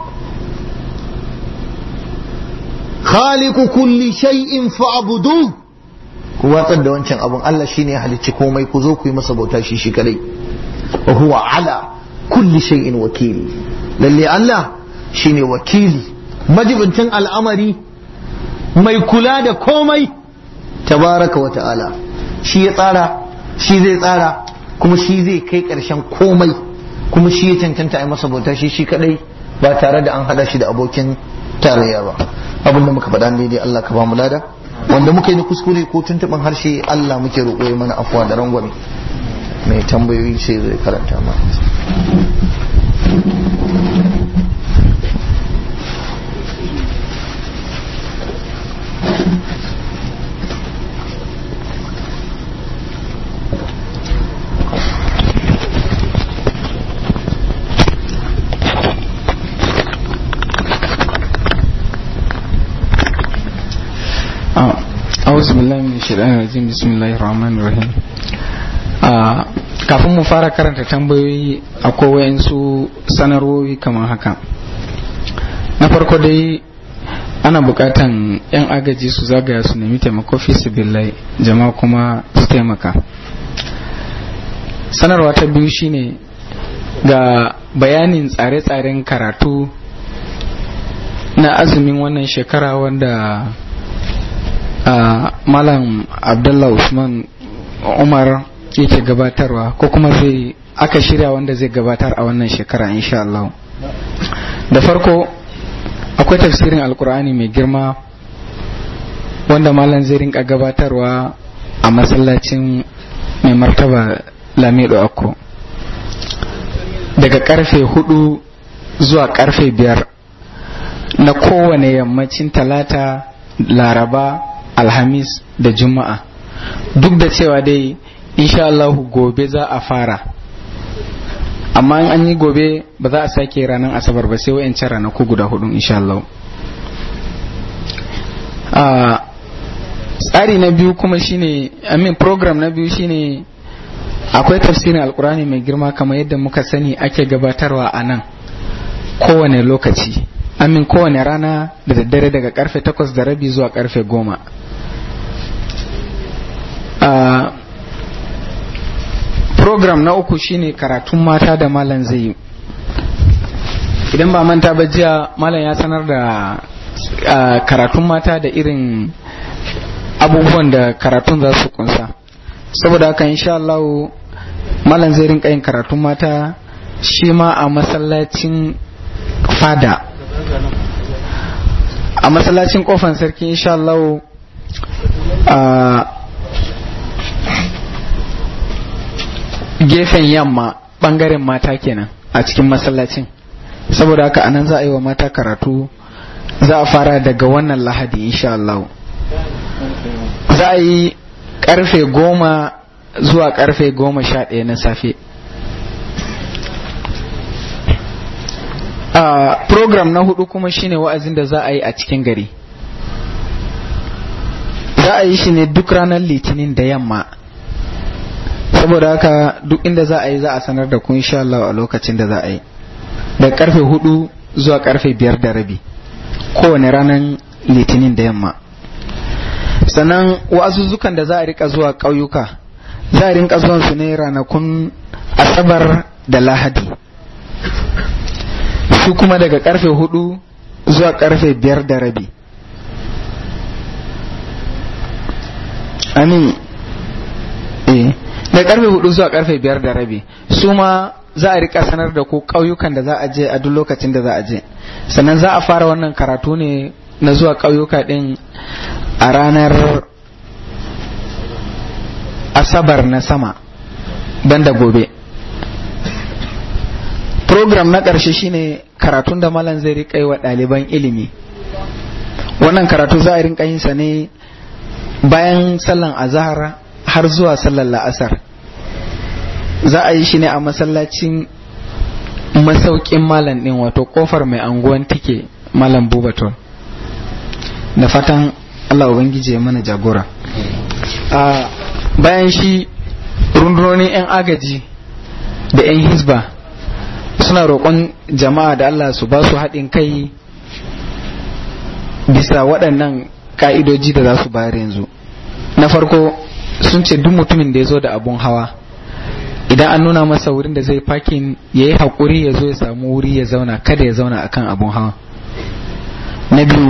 khaliqu kulli shay'in fa'budu ku watsar da wancan abun Allah shine ya halicci komai ku zo ku yi masa bauta shi shi kadai wa huwa ala kulli shay'in wakili lalle Allah shine wakili majibincin al'amari mai kula da komai tabaraka wa ta'ala shi ya tsara shi zai tsara kuma shi zai kai ƙarshen komai kuma shi ya cancanta a masa bauta shi shi kadai ba tare da an hada shi da abokin tarayya ba abin da muka faɗa daidai Allah ka ba mu lada wanda muka yi na kuskure ko tuntuɓin harshe Allah muke roƙo ya mana afuwa da rangwame mai tambayoyi sai zai karanta ma
أعوذ بالله من الشيطان الرجيم بسم الله الرحمن الرحيم kafin mu fara karanta tambayoyi akwai wayansu sanarwoyi kamar haka na farko dai ana bukatan 'yan agaji su zagaya su nemi taimako fi billahi jama'a kuma su taimaka sanarwa ta biyu shine ga bayanin tsare-tsaren karatu na azumin wannan shekara wanda Uh, malam abdullah usman umar yake gabatarwa ko kuma zai aka shirya wanda zai gabatar a wannan shekara insha Allah da farko akwai tafsirin alkur'ani mai girma wanda malam zai rinka gabatarwa a masallacin mai martaba lamido akko daga karfe hudu zuwa karfe biyar na kowane yammacin talata laraba alhamis da juma'a duk da cewa dai insha Allahu gobe za a fara amma in an yi gobe ba za a sake ranar asabar ba sai wa'yancan ranaku guda hudu insha Allah tsari na biyu kuma shine amin program na biyu shine akwai tafsirin alkurani mai girma kamar yadda muka sani ake gabatarwa a nan kowane lokaci amin kowane rana da daddare daga karfe takwas da rabi zuwa karfe goma program na uku shine karatun mata da malam zai yi idan ba manta ba jiya malam ya sanar da karatun mata da irin abubuwan da karatun za su kunsa saboda haka insha Allah malam zai rinka yin karatun mata shi ma a masallacin fada a masallacin kofan sarki insha Allah a gefen yamma bangaren mata kenan a cikin masallacin saboda haka anan za a yi wa mata karatu za a fara daga wannan lahadi insha Allah za a yi karfe goma zuwa karfe goma sha ɗaya na safe Uh, program na hudu kuma shine wa'azin da za a yi a cikin gari za a yi shi ne duk ranar litinin da yamma saboda haka duk inda za a yi za a sanar da ku insha Allah a lokacin da za a yi da karfe hudu zuwa karfe biyar da rabi kowane ranar litinin da yamma sannan wa'azuzzukan da za a rika zuwa ƙauyuka za a rinka zuwan su ne ranakun asabar da lahadi su kuma daga karfe hudu zuwa karfe biyar da rabi amin eh da karfe hudu zuwa karfe biyar da rabi su ma za a rika sanar da ku ƙauyukan da za a je a duk lokacin da za a je sannan za a fara wannan karatu ne na zuwa ƙauyuka din a ranar asabar na sama banda gobe program na ƙarshe shine karatun da malam zai riƙa yi wa ɗaliban ilimi wannan karatu za a rinka yin sa ne bayan sallan azahar har zuwa sallan la'asar za a yi shi ne a masallacin masaukin malam ɗin wato ƙofar mai anguwan tike malam bubaton da fatan allah ubangiji ya mana jagora a bayan shi rundunonin 'yan agaji da 'yan hisba suna roƙon jama'a da Allah su ba su haɗin kai bisa waɗannan ƙa'idoji da za su bayar yanzu na farko sun ce duk mutumin da ya zo da abun hawa idan an nuna masa wurin da zai fakin ya yi haƙuri ya zo ya samu wuri ya zauna kada ya zauna akan abun hawa na biyu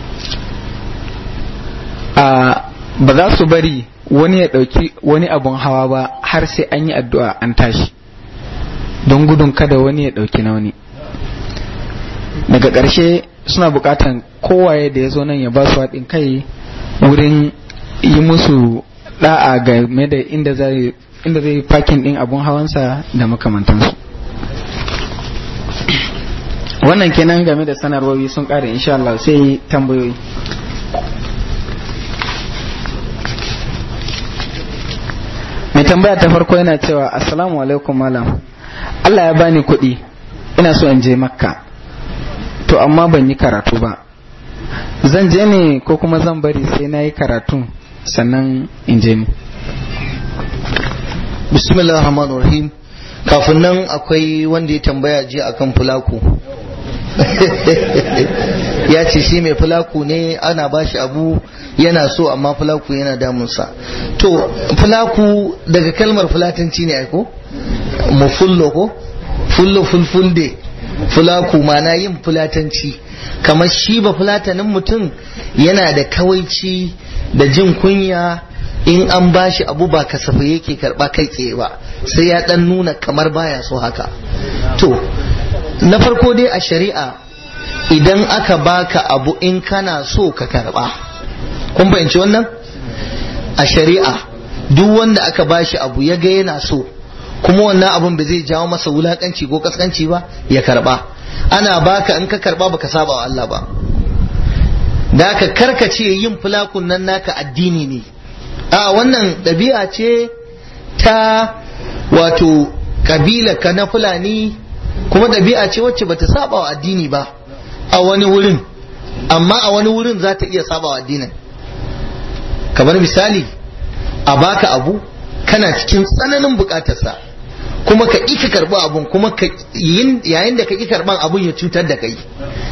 a ba za su bari wani ya ɗauki wani abun hawa ba har sai an yi addu'a an tashi don gudun kada wani ya ɗauki na wani daga ƙarshe suna buƙatan kowaye da ya zo nan ya ba su haɗin kai wurin yi musu ɗa'a game da inda zai inda zai fakin ɗin abun hawansa da makamantansu wannan kenan game da sanarwowi sun ƙare insha Allah sai tambayoyi mai tambaya ta farko yana cewa assalamu alaikum malam Allah ya bani kuɗi ina so in je makka to amma ban yi karatu ba zan je ne ko kuma zan bari sai na yi karatu sannan in je ni
bismillah rahman rahim kafin nan akwai wanda ya tambaya ji akan fulaku ya ce shi mai fulaku ne ana bashi abu yana so amma fulaku yana damunsa to fulaku daga kalmar fulatanci ne aiko mu fullo ko fullo fulfulde fulaku mana yin fulatanci kamar shi ba fulatanin mutum yana da kawaici da jin kunya in an bashi abu ba kasafai yake karba kai tsaye ba sai ya dan nuna kamar baya so haka to na farko dai a shari'a idan aka baka abu in kana so ka karba kun fahimci wannan a shari'a duk wanda aka bashi abu ya ga yana so kuma wannan abun ba zai jawo masa wulakanci ko kaskanci ba ya karba ana baka in ka karba baka saba wa Allah ba da ka karkace yin fulakun nan naka addini ne a wannan ɗabi'a ce ta wato kabila ka na fulani kuma ɗabi'a ce wacce bata saba wa addini ba a wani wurin amma a wani wurin za ta iya saba wa addinin kamar misali a baka abu kana cikin tsananin bukatarsa kuma ka ƙi ka karɓi abun kuma yayin da ka ƙi karɓan abun ya cutar da kai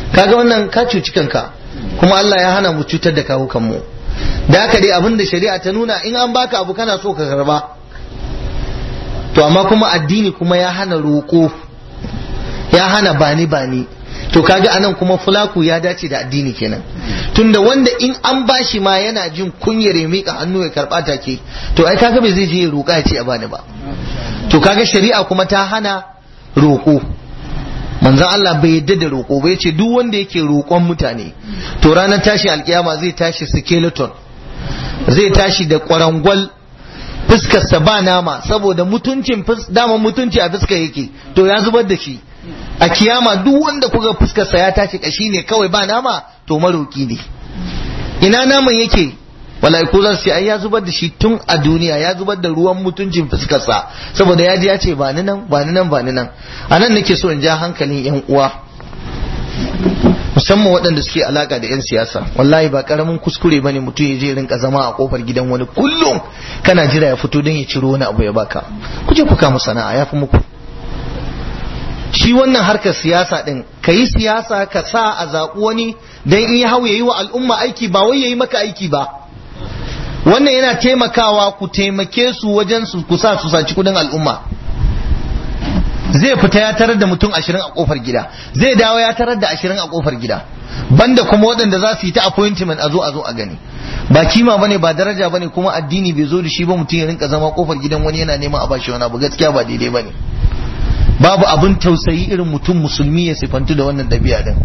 kaga wannan ka cuci kanka kuma Allah ya hana mu cutar da kawo kanmu da haka dai abin da shari'a ta nuna in an baka abu kana so ka karba to amma kuma addini kuma ya hana roƙo ya hana bani bani to kaga anan kuma fulaku ya dace da addini kenan tunda wanda in an bashi ma yana jin kunyar ya mika hannu ya karba take to ai kaga bai zai je ya roƙa ya ce a bani ba to kaga shari'a kuma ta hana roƙo manzon Allah bai yadda da roƙo ba yace duk wanda yake roƙon mutane to ranar tashi alkiyama zai tashi skeleton zai tashi da kwarangwal fuskarsa ba nama saboda mutuncin dama mutunci a fuska yake to ya zubar da shi a kiyama duk wanda kuga fuskarsa ya tashi kashi ne kawai ba nama to maroki ne ina naman yake mala'iku za su ce ai ya zubar da shi tun a duniya ya zubar da ruwan mutuncin fuskarsa saboda ya ji ya ce ba ni nan ba ni nan ba ni nan a nan nake so in ja hankalin yan uwa musamman waɗanda suke alaka da 'yan siyasa wallahi ba karamin kuskure ba ne mutum ya je rinka zama a kofar gidan wani kullum kana jira ya fito don ya ciro wani abu ya baka ku je ku kama sana'a ya fi muku shi wannan harkar siyasa din ka yi siyasa ka sa a zaɓi wani don in ya hau ya yi wa al'umma aiki ba wai ya yi maka aiki ba wannan yana taimakawa ku taimake su wajen su ku sa su saci kudin al'umma zai fita ya tarar da mutum ashirin a kofar gida zai dawo ya tarar da ashirin a kofar gida banda kuma waɗanda za su yi ta appointment a zo a zo a gani ba kima bane ba daraja bane kuma addini bai zo da shi ba mutum ya rinka zama kofar gidan wani yana neman a bashi wani abu gaskiya ba daidai bane babu abin tausayi irin mutum musulmi ya sifantu da wannan ɗabi'a din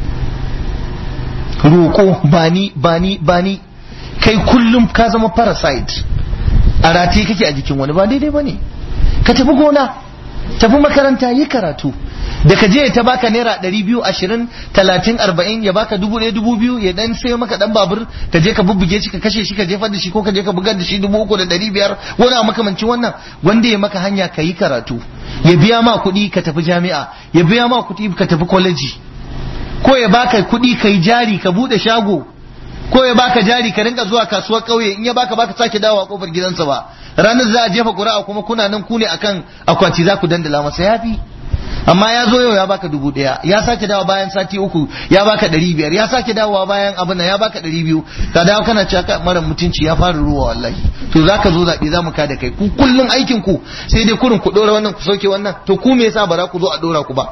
roƙo bani bani bani kai kullum ka zama parasite a rataye kake a jikin wani ba daidai bane ka tafi gona tafi makaranta yi karatu da ka je ta baka naira ɗari biyu ashirin talatin arba'in ya baka dubu ɗaya dubu biyu ya dan sayo maka dan babur ka je ka bubbuge shi ka kashe shi ka jefar da shi ko ka je ka bugar da shi dubu uku da ɗari biyar wani a makamancin wannan wanda ya maka hanya ka yi karatu ya biya ma kuɗi ka tafi jami'a ya biya ma kuɗi ka tafi kwaleji ko ya baka kuɗi ka yi jari ka buɗe shago ko ya baka jari ka rinka zuwa kasuwar ƙauye in ya baka baka sake dawo a kofar gidansa ba ranar za a jefa ƙuri'a kuma kuna nan ku ne akan akwati za ku dandala masa yafi amma ya zo yau ya baka dubu ɗaya ya sake dawo bayan sati uku ya baka ɗari biyar ya sake dawowa bayan abin ya baka ɗari biyu ka dawo kana cewa mara mutunci ya fara ruwa wallahi to za ka zo zaɓe za mu ka da kai ku kullum aikin ku sai dai kurin ku ɗora wannan ku sauke wannan to ku me yasa ba za ku zo a ɗora ku ba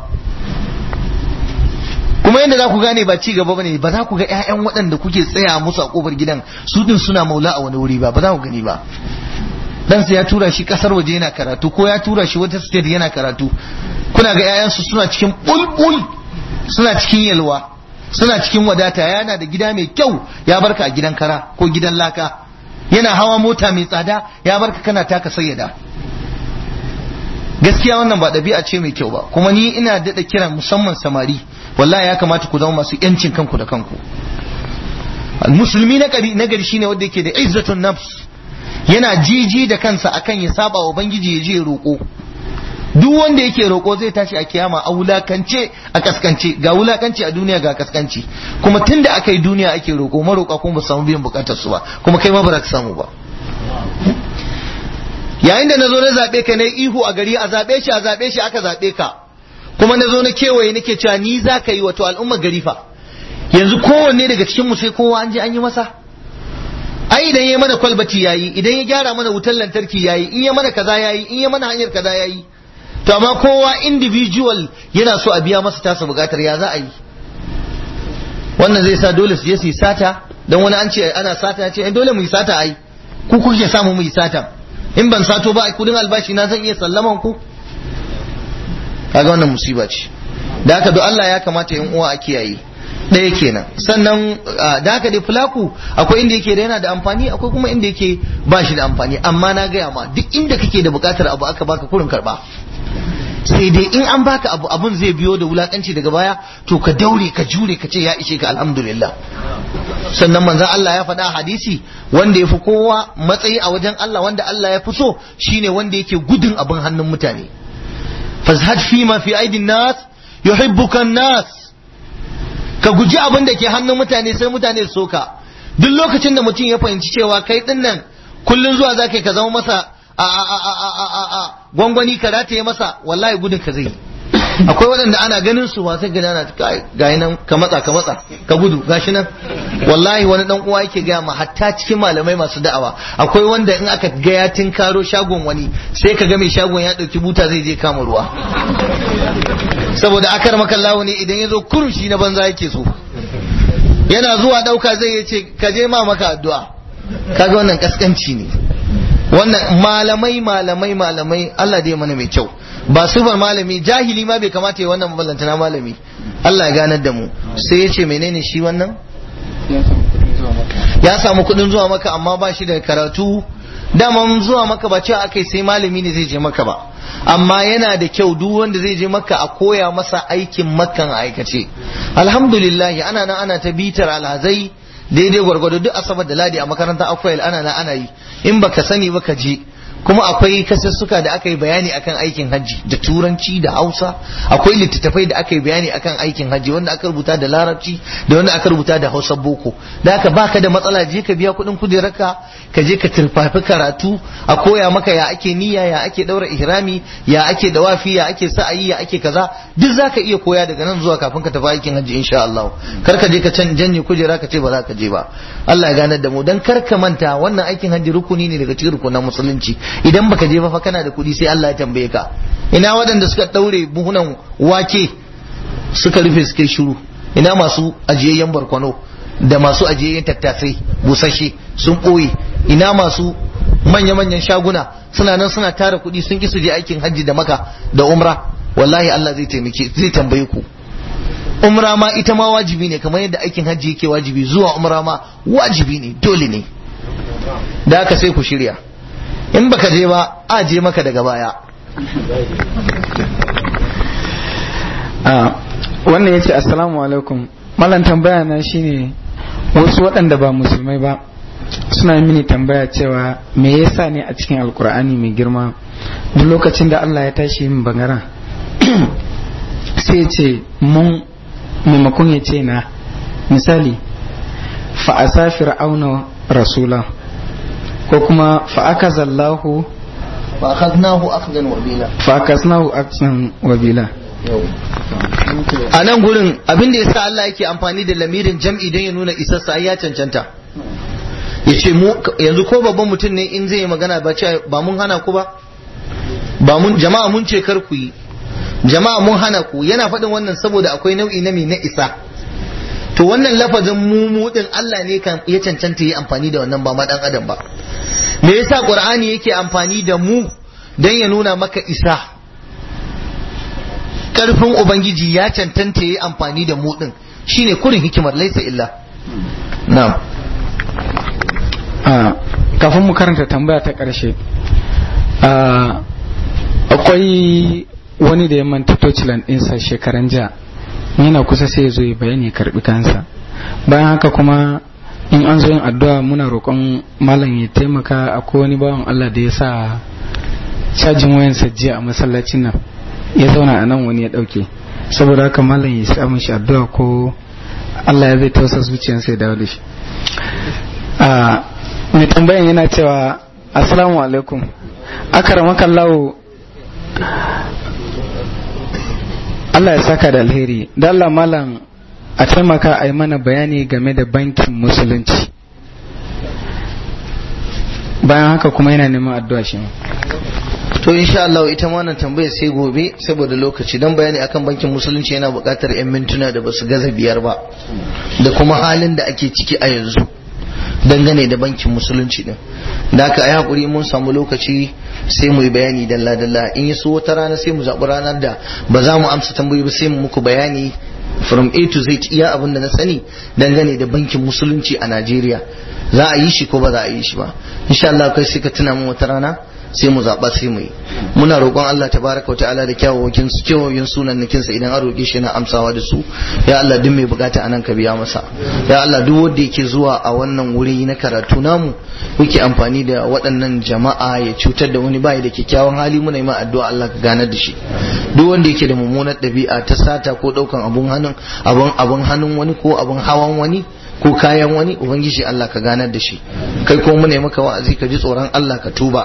kuma yadda za ku gane ba ci gaba bane ba za ku ga ƴaƴan waɗanda kuke tsaya musu a kofar gidan su din suna maula a wani wuri ba ba za ku gani ba dan ya tura shi kasar waje yana karatu ko ya tura shi wata state yana karatu kuna ga ƴaƴansu suna cikin bulbul suna cikin yalwa suna cikin wadata yana da gida mai kyau ya barka a gidan kara ko gidan laka yana hawa mota mai tsada ya barka kana taka sayyada gaskiya wannan ba ɗabi'a ce mai kyau ba kuma ni ina daɗa kiran musamman samari wallahi ya kamata ku zama masu yancin kanku da kanku musulmi na gari shine wanda yake da izzatun nafs yana jiji da kansa akan ya saba wa ubangiji ya je roƙo duk wanda yake roƙo zai tashi a kiyama a wulakance a kaskance ga wulakanci a duniya ga kaskanci kuma tunda aka yi duniya ake roƙo maroƙa kuma ba samu biyan bukatar su ba kuma kai ma ba za ka samu ba yayin da na zo na zaɓe ka na ihu a gari a zaɓe shi a zaɓe shi aka zaɓe ka kuma na zo na kewaye nake cewa ni za ka yi wato al'ummar gari fa yanzu kowanne daga cikin mu sai kowa an je an yi masa ai idan ya mana kwalbati yayi idan ya gyara mana wutar lantarki yayi in ya mana kaza yayi in ya mana hanyar kaza yayi to amma kowa individual yana so a biya masa tasa bukatar ya za a yi wannan zai sa dole su je su yi sata dan wani an ce ana sata ya ce dole mu yi sata ai ku kuke samu mu yi sata in ban sato ba kudin albashi na zan iya sallaman ku kaga wannan musiba ce da haka do Allah ya kamata yan uwa a kiyaye ɗaya kenan sannan da haka dai fulaku akwai inda yake da yana da amfani akwai kuma inda yake ba shi da amfani amma na gaya ma duk inda kake da buƙatar abu aka baka kurin karba sai dai in an baka abu abun zai biyo da wulakanci daga baya to ka daure ka jure ka ce ya ishe ka alhamdulillah sannan manzon Allah ya faɗa hadisi wanda ya fi kowa matsayi a wajen Allah wanda Allah ya fi so shine wanda yake gudun abin hannun mutane fazhad fi ma fi aidin nas yuhibbuka nas ka guji abin da ke hannun mutane sai mutane su soka duk lokacin da mutum ya fahimci cewa kai din nan kullun zuwa zaka ka zama masa a a a a a a gwangwani ka rataye masa wallahi gudun ka zai akwai waɗanda ana ganin su ba sai gani ana ga nan ka matsa ka matsa ka gudu gashi nan wallahi wani dan uwa yake gaya ma hatta cikin malamai masu da'awa akwai wanda in aka ga ya tinkaro shagon wani sai ka ga mai shagon ya ɗauki buta zai je kama ruwa saboda akar makallawo ne idan ya zo kurushi na banza yake so yana zuwa ɗauka zai ya ce ka je ma maka addu'a kaga wannan kaskanci ne wannan malamai malamai malamai Allah dai mana mai kyau ba sufar malami jahili ma bai kamata ya wannan maballantana malami Allah ya ganar da mu sai ya ce menene shi wannan ya samu kuɗin zuwa maka amma ba shi da karatu dama zuwa maka ba cewa akai sai malami ne zai je maka ba amma yana da kyau duk wanda zai je maka a koya masa aikin makan aikace alhamdulillah ana nan ana ta bitar alhazai daidai gwargwado duk asabar da ladi a makarantar akwai ana nan ana yi in baka sani baka je kuma akwai kasassuka da aka yi bayani akan aikin hajji da turanci da hausa akwai littattafai da aka yi bayani akan aikin hajji wanda aka rubuta da larabci da wanda aka rubuta da hausa boko da haka baka da matsala je ka biya kuɗin kujerarka ka je ka turfafi karatu a koya maka ya ake niyya ya ake daura ihrami ya ake dawafi ya ake sa'ayi ya ake kaza duk zaka iya koya daga nan zuwa kafin ka tafi aikin hajji insha Allah kar ka je ka can janye kujera ka ce ba za ka je ba Allah ya ganar da mu dan kar ka manta wannan aikin hajji rukuni ne daga cikin rukunan musulunci idan baka je ba fa kana da kuɗi sai Allah ya tambaye ka ina waɗanda suka ɗaure buhunan wake suka rufe suka shiru ina masu ajiyayyen barkwano da masu ajiyayyen tattasai busashe sun ɓoye ina masu manya-manyan shaguna suna nan suna tara kuɗi sun ki su je aikin hajji da maka da umra wallahi Allah zai taimake zai tambaye ku umra ma ita ma wajibi ne kamar yadda aikin hajji yake wajibi zuwa umra ma wajibi ne dole ne da haka sai ku shirya in baka je ba a je maka daga baya
wannan ya ce assalamu alaikum malam tambaya na shine wasu waɗanda ba musulmai ba suna mini tambaya cewa me yasa ne a cikin alkur'ani mai girma duk lokacin da Allah ya tashi yin bangaren sai ce mun maimakon ya ce na misali fa'asa fir'auna rasula ko kuma fa'akazallahu
fa'akaznahu akhdan wabila
fa'akaznahu akhdan wabila
a nan gurin abin da yasa Allah yake amfani da lamirin jam'i don ya nuna isarsa ai ya cancanta yace mu yanzu ko babban mutum ne in zai yi magana ba ce ba mun hana ku ba ba mun jama'a mun ce kar ku yi jama'a mun hana ku yana faɗin wannan saboda akwai nau'i na mai na isa to wannan lafazin mu mu din Allah ne kan ya cancanta yi amfani da wannan ba ma dan adam ba me yasa qur'ani yake amfani da mu dan ya nuna maka isa karfin ubangiji ya cancanta yi amfani da mu din shine kurin hikimar laisa illa na'am
kafin mu karanta tambaya ta ƙarshe akwai wani da ya manta tocilan ɗinsa shekaran jiya yana kusa sai ya zo ya bayani karɓi kansa bayan haka kuma in an zo yin addu'a muna roƙon malam ya taimaka akwai wani bawan Allah da ya sa cajin wayansa jiya a masallacin nan ya zauna a nan wani ya ɗauke saboda haka malam ya sa mishi addu'a ko Allah ya zai tausa zuciyarsa ya dawo da shi mai tambayan yana cewa assalamu alaikum akaramaka lawo Allah ya saka da alheri da Allah malam a taimaka a yi mana bayani game da bankin musulunci bayan haka kuma yana neman addu'a shi
to insha Allah ita ma wannan tambayar sai gobe saboda lokaci don bayani akan bankin musulunci yana buƙatar 'yan mintuna da basu gaza biyar ba da kuma halin da ake ciki a yanzu dangane da bankin musulunci din da aka yi hakuri mun samu lokaci sai mu yi bayani dalla dalla in yi so wata rana sai mu zaɓi ranar da ba za mu amsa tambayoyi ba sai mu muku bayani from A to Z iya abin da na sani dangane da bankin musulunci a Najeriya za a yi shi ko ba za a yi shi ba insha Allah kai sai ka tuna mu wata rana sai mu zaɓa sai mu yi muna roƙon Allah tabaraka wa ta'ala da kyawawakin su kyawawakin sunan nakinsa idan an roƙe shi yana amsawa da su ya Allah duk mai bukata anan ka biya masa ya Allah duk wanda yake zuwa a wannan wuri na karatu namu yake amfani da waɗannan jama'a ya cutar da wani bai da kyakkyawan hali muna yi ma addu'a Allah ka ganar da shi duk wanda yake da mummunar ɗabi'a ta sata ko ɗaukan abun hannun abun abun hannun wani ko abun hawan wani ko kayan wani ubangiji Allah ka ganar da shi kai ko mu ne maka wa'azi ka ji tsoron Allah ka tuba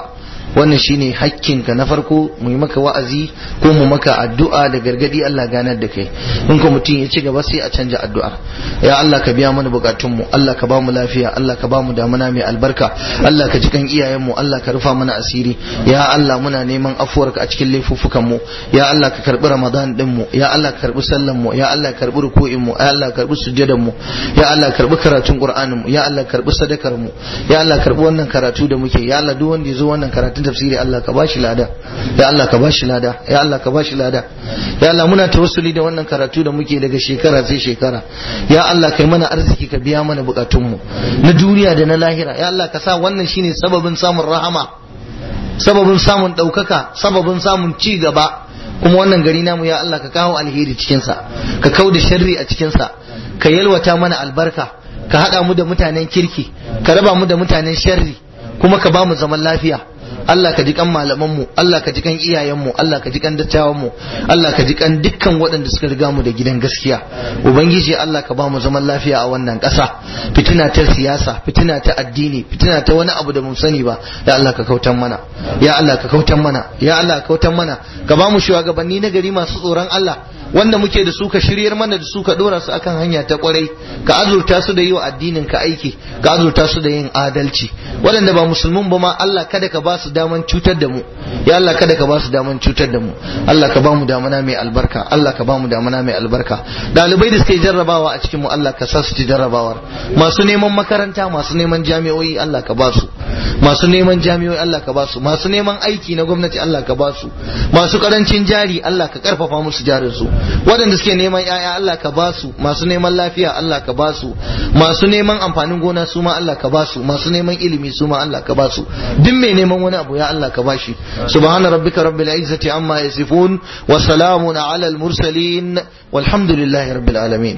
wannan shine hakkinka na farko mu yi maka wa'azi ko mu maka addu'a da gargadi Allah ganar da kai in ko mutum ya ci gaba sai a canja addu'a ya Allah ka biya mana bukatun mu Allah ka ba mu lafiya Allah ka ba mu damuna mai albarka Allah ka ji kan iyayen mu Allah ka rufa mana asiri ya Allah muna neman afuwarka a cikin laifuffukan mu ya Allah ka karbi Ramadan din mu ya Allah ka karbi sallan mu ya Allah ka karbi ruku'in mu ya Allah ka karbi sujjadan mu ya Allah ka karbi karatun Qur'anin mu ya Allah ka karbi sadakar mu ya Allah ka karbi wannan karatu da muke ya Allah duk wanda ya zo wannan karatun tafsiri Allah ka bashi lada ya Allah ka bashi lada ya Allah ka bashi lada ya Allah muna tawassuli da wannan karatu da muke daga shekara sai shekara ya Allah kai mana arziki ka biya mana bukatun mu na duniya da na lahira ya Allah ka sa wannan shine sababin samun rahama sababin samun ɗaukaka sababin samun ci gaba kuma wannan gari namu ya Allah ka kawo alheri cikinsa ka kau da sharri a cikinsa ka yalwata mana albarka ka haɗa mu da mutanen kirki ka raba mu da mutanen sharri kuma ka ba mu zaman lafiya Allah ka ji kan malamanmu Allah ka ji kan iyayenmu Allah ka ji kan dattawanmu Allah ka ji kan dukkan waɗanda suka riga mu da gidan gaskiya ubangiji Allah ka ba mu zaman lafiya a wannan ƙasa fitina ta siyasa fitina ta addini fitina ta wani abu da mun sani ba ya Allah ka kautan mana ya Allah ka kautan mana ya Allah ka kautan mana ka ba mu shugabanni na gari masu tsoron Allah wanda muke da su ka shiryar mana da su ka dora su akan hanya ta kwarai ka azurta su da yi wa addinin ka aiki ka azurta su da yin adalci waɗanda ba musulmin ba ma Allah kada ka ba su daman cutar da mu ya Allah kada ka ba su daman cutar da mu Allah ka ba mu damana mai albarka Allah ka ba mu damana mai albarka dalibai da suke jarrabawa a cikin mu Allah ka sa su ci jarrabawar masu neman makaranta masu neman jami'o'i Allah ka ba su masu neman jami'o'i Allah ka ba su masu neman aiki na gwamnati Allah ka ba su masu karancin jari Allah ka karfafa musu jarin su waɗanda suke neman ‘ya'ya Allah ka ba su masu neman lafiya Allah ka ba su masu neman amfanin gona su ma Allah ka ba su masu neman ilimi su ma Allah ka ba su duk mai neman wani abu ya Allah ka ba shi subhana rabbika rabbil izzati amma yasifun wa salamun ala al mursalin walhamdulillahi rabbil alamin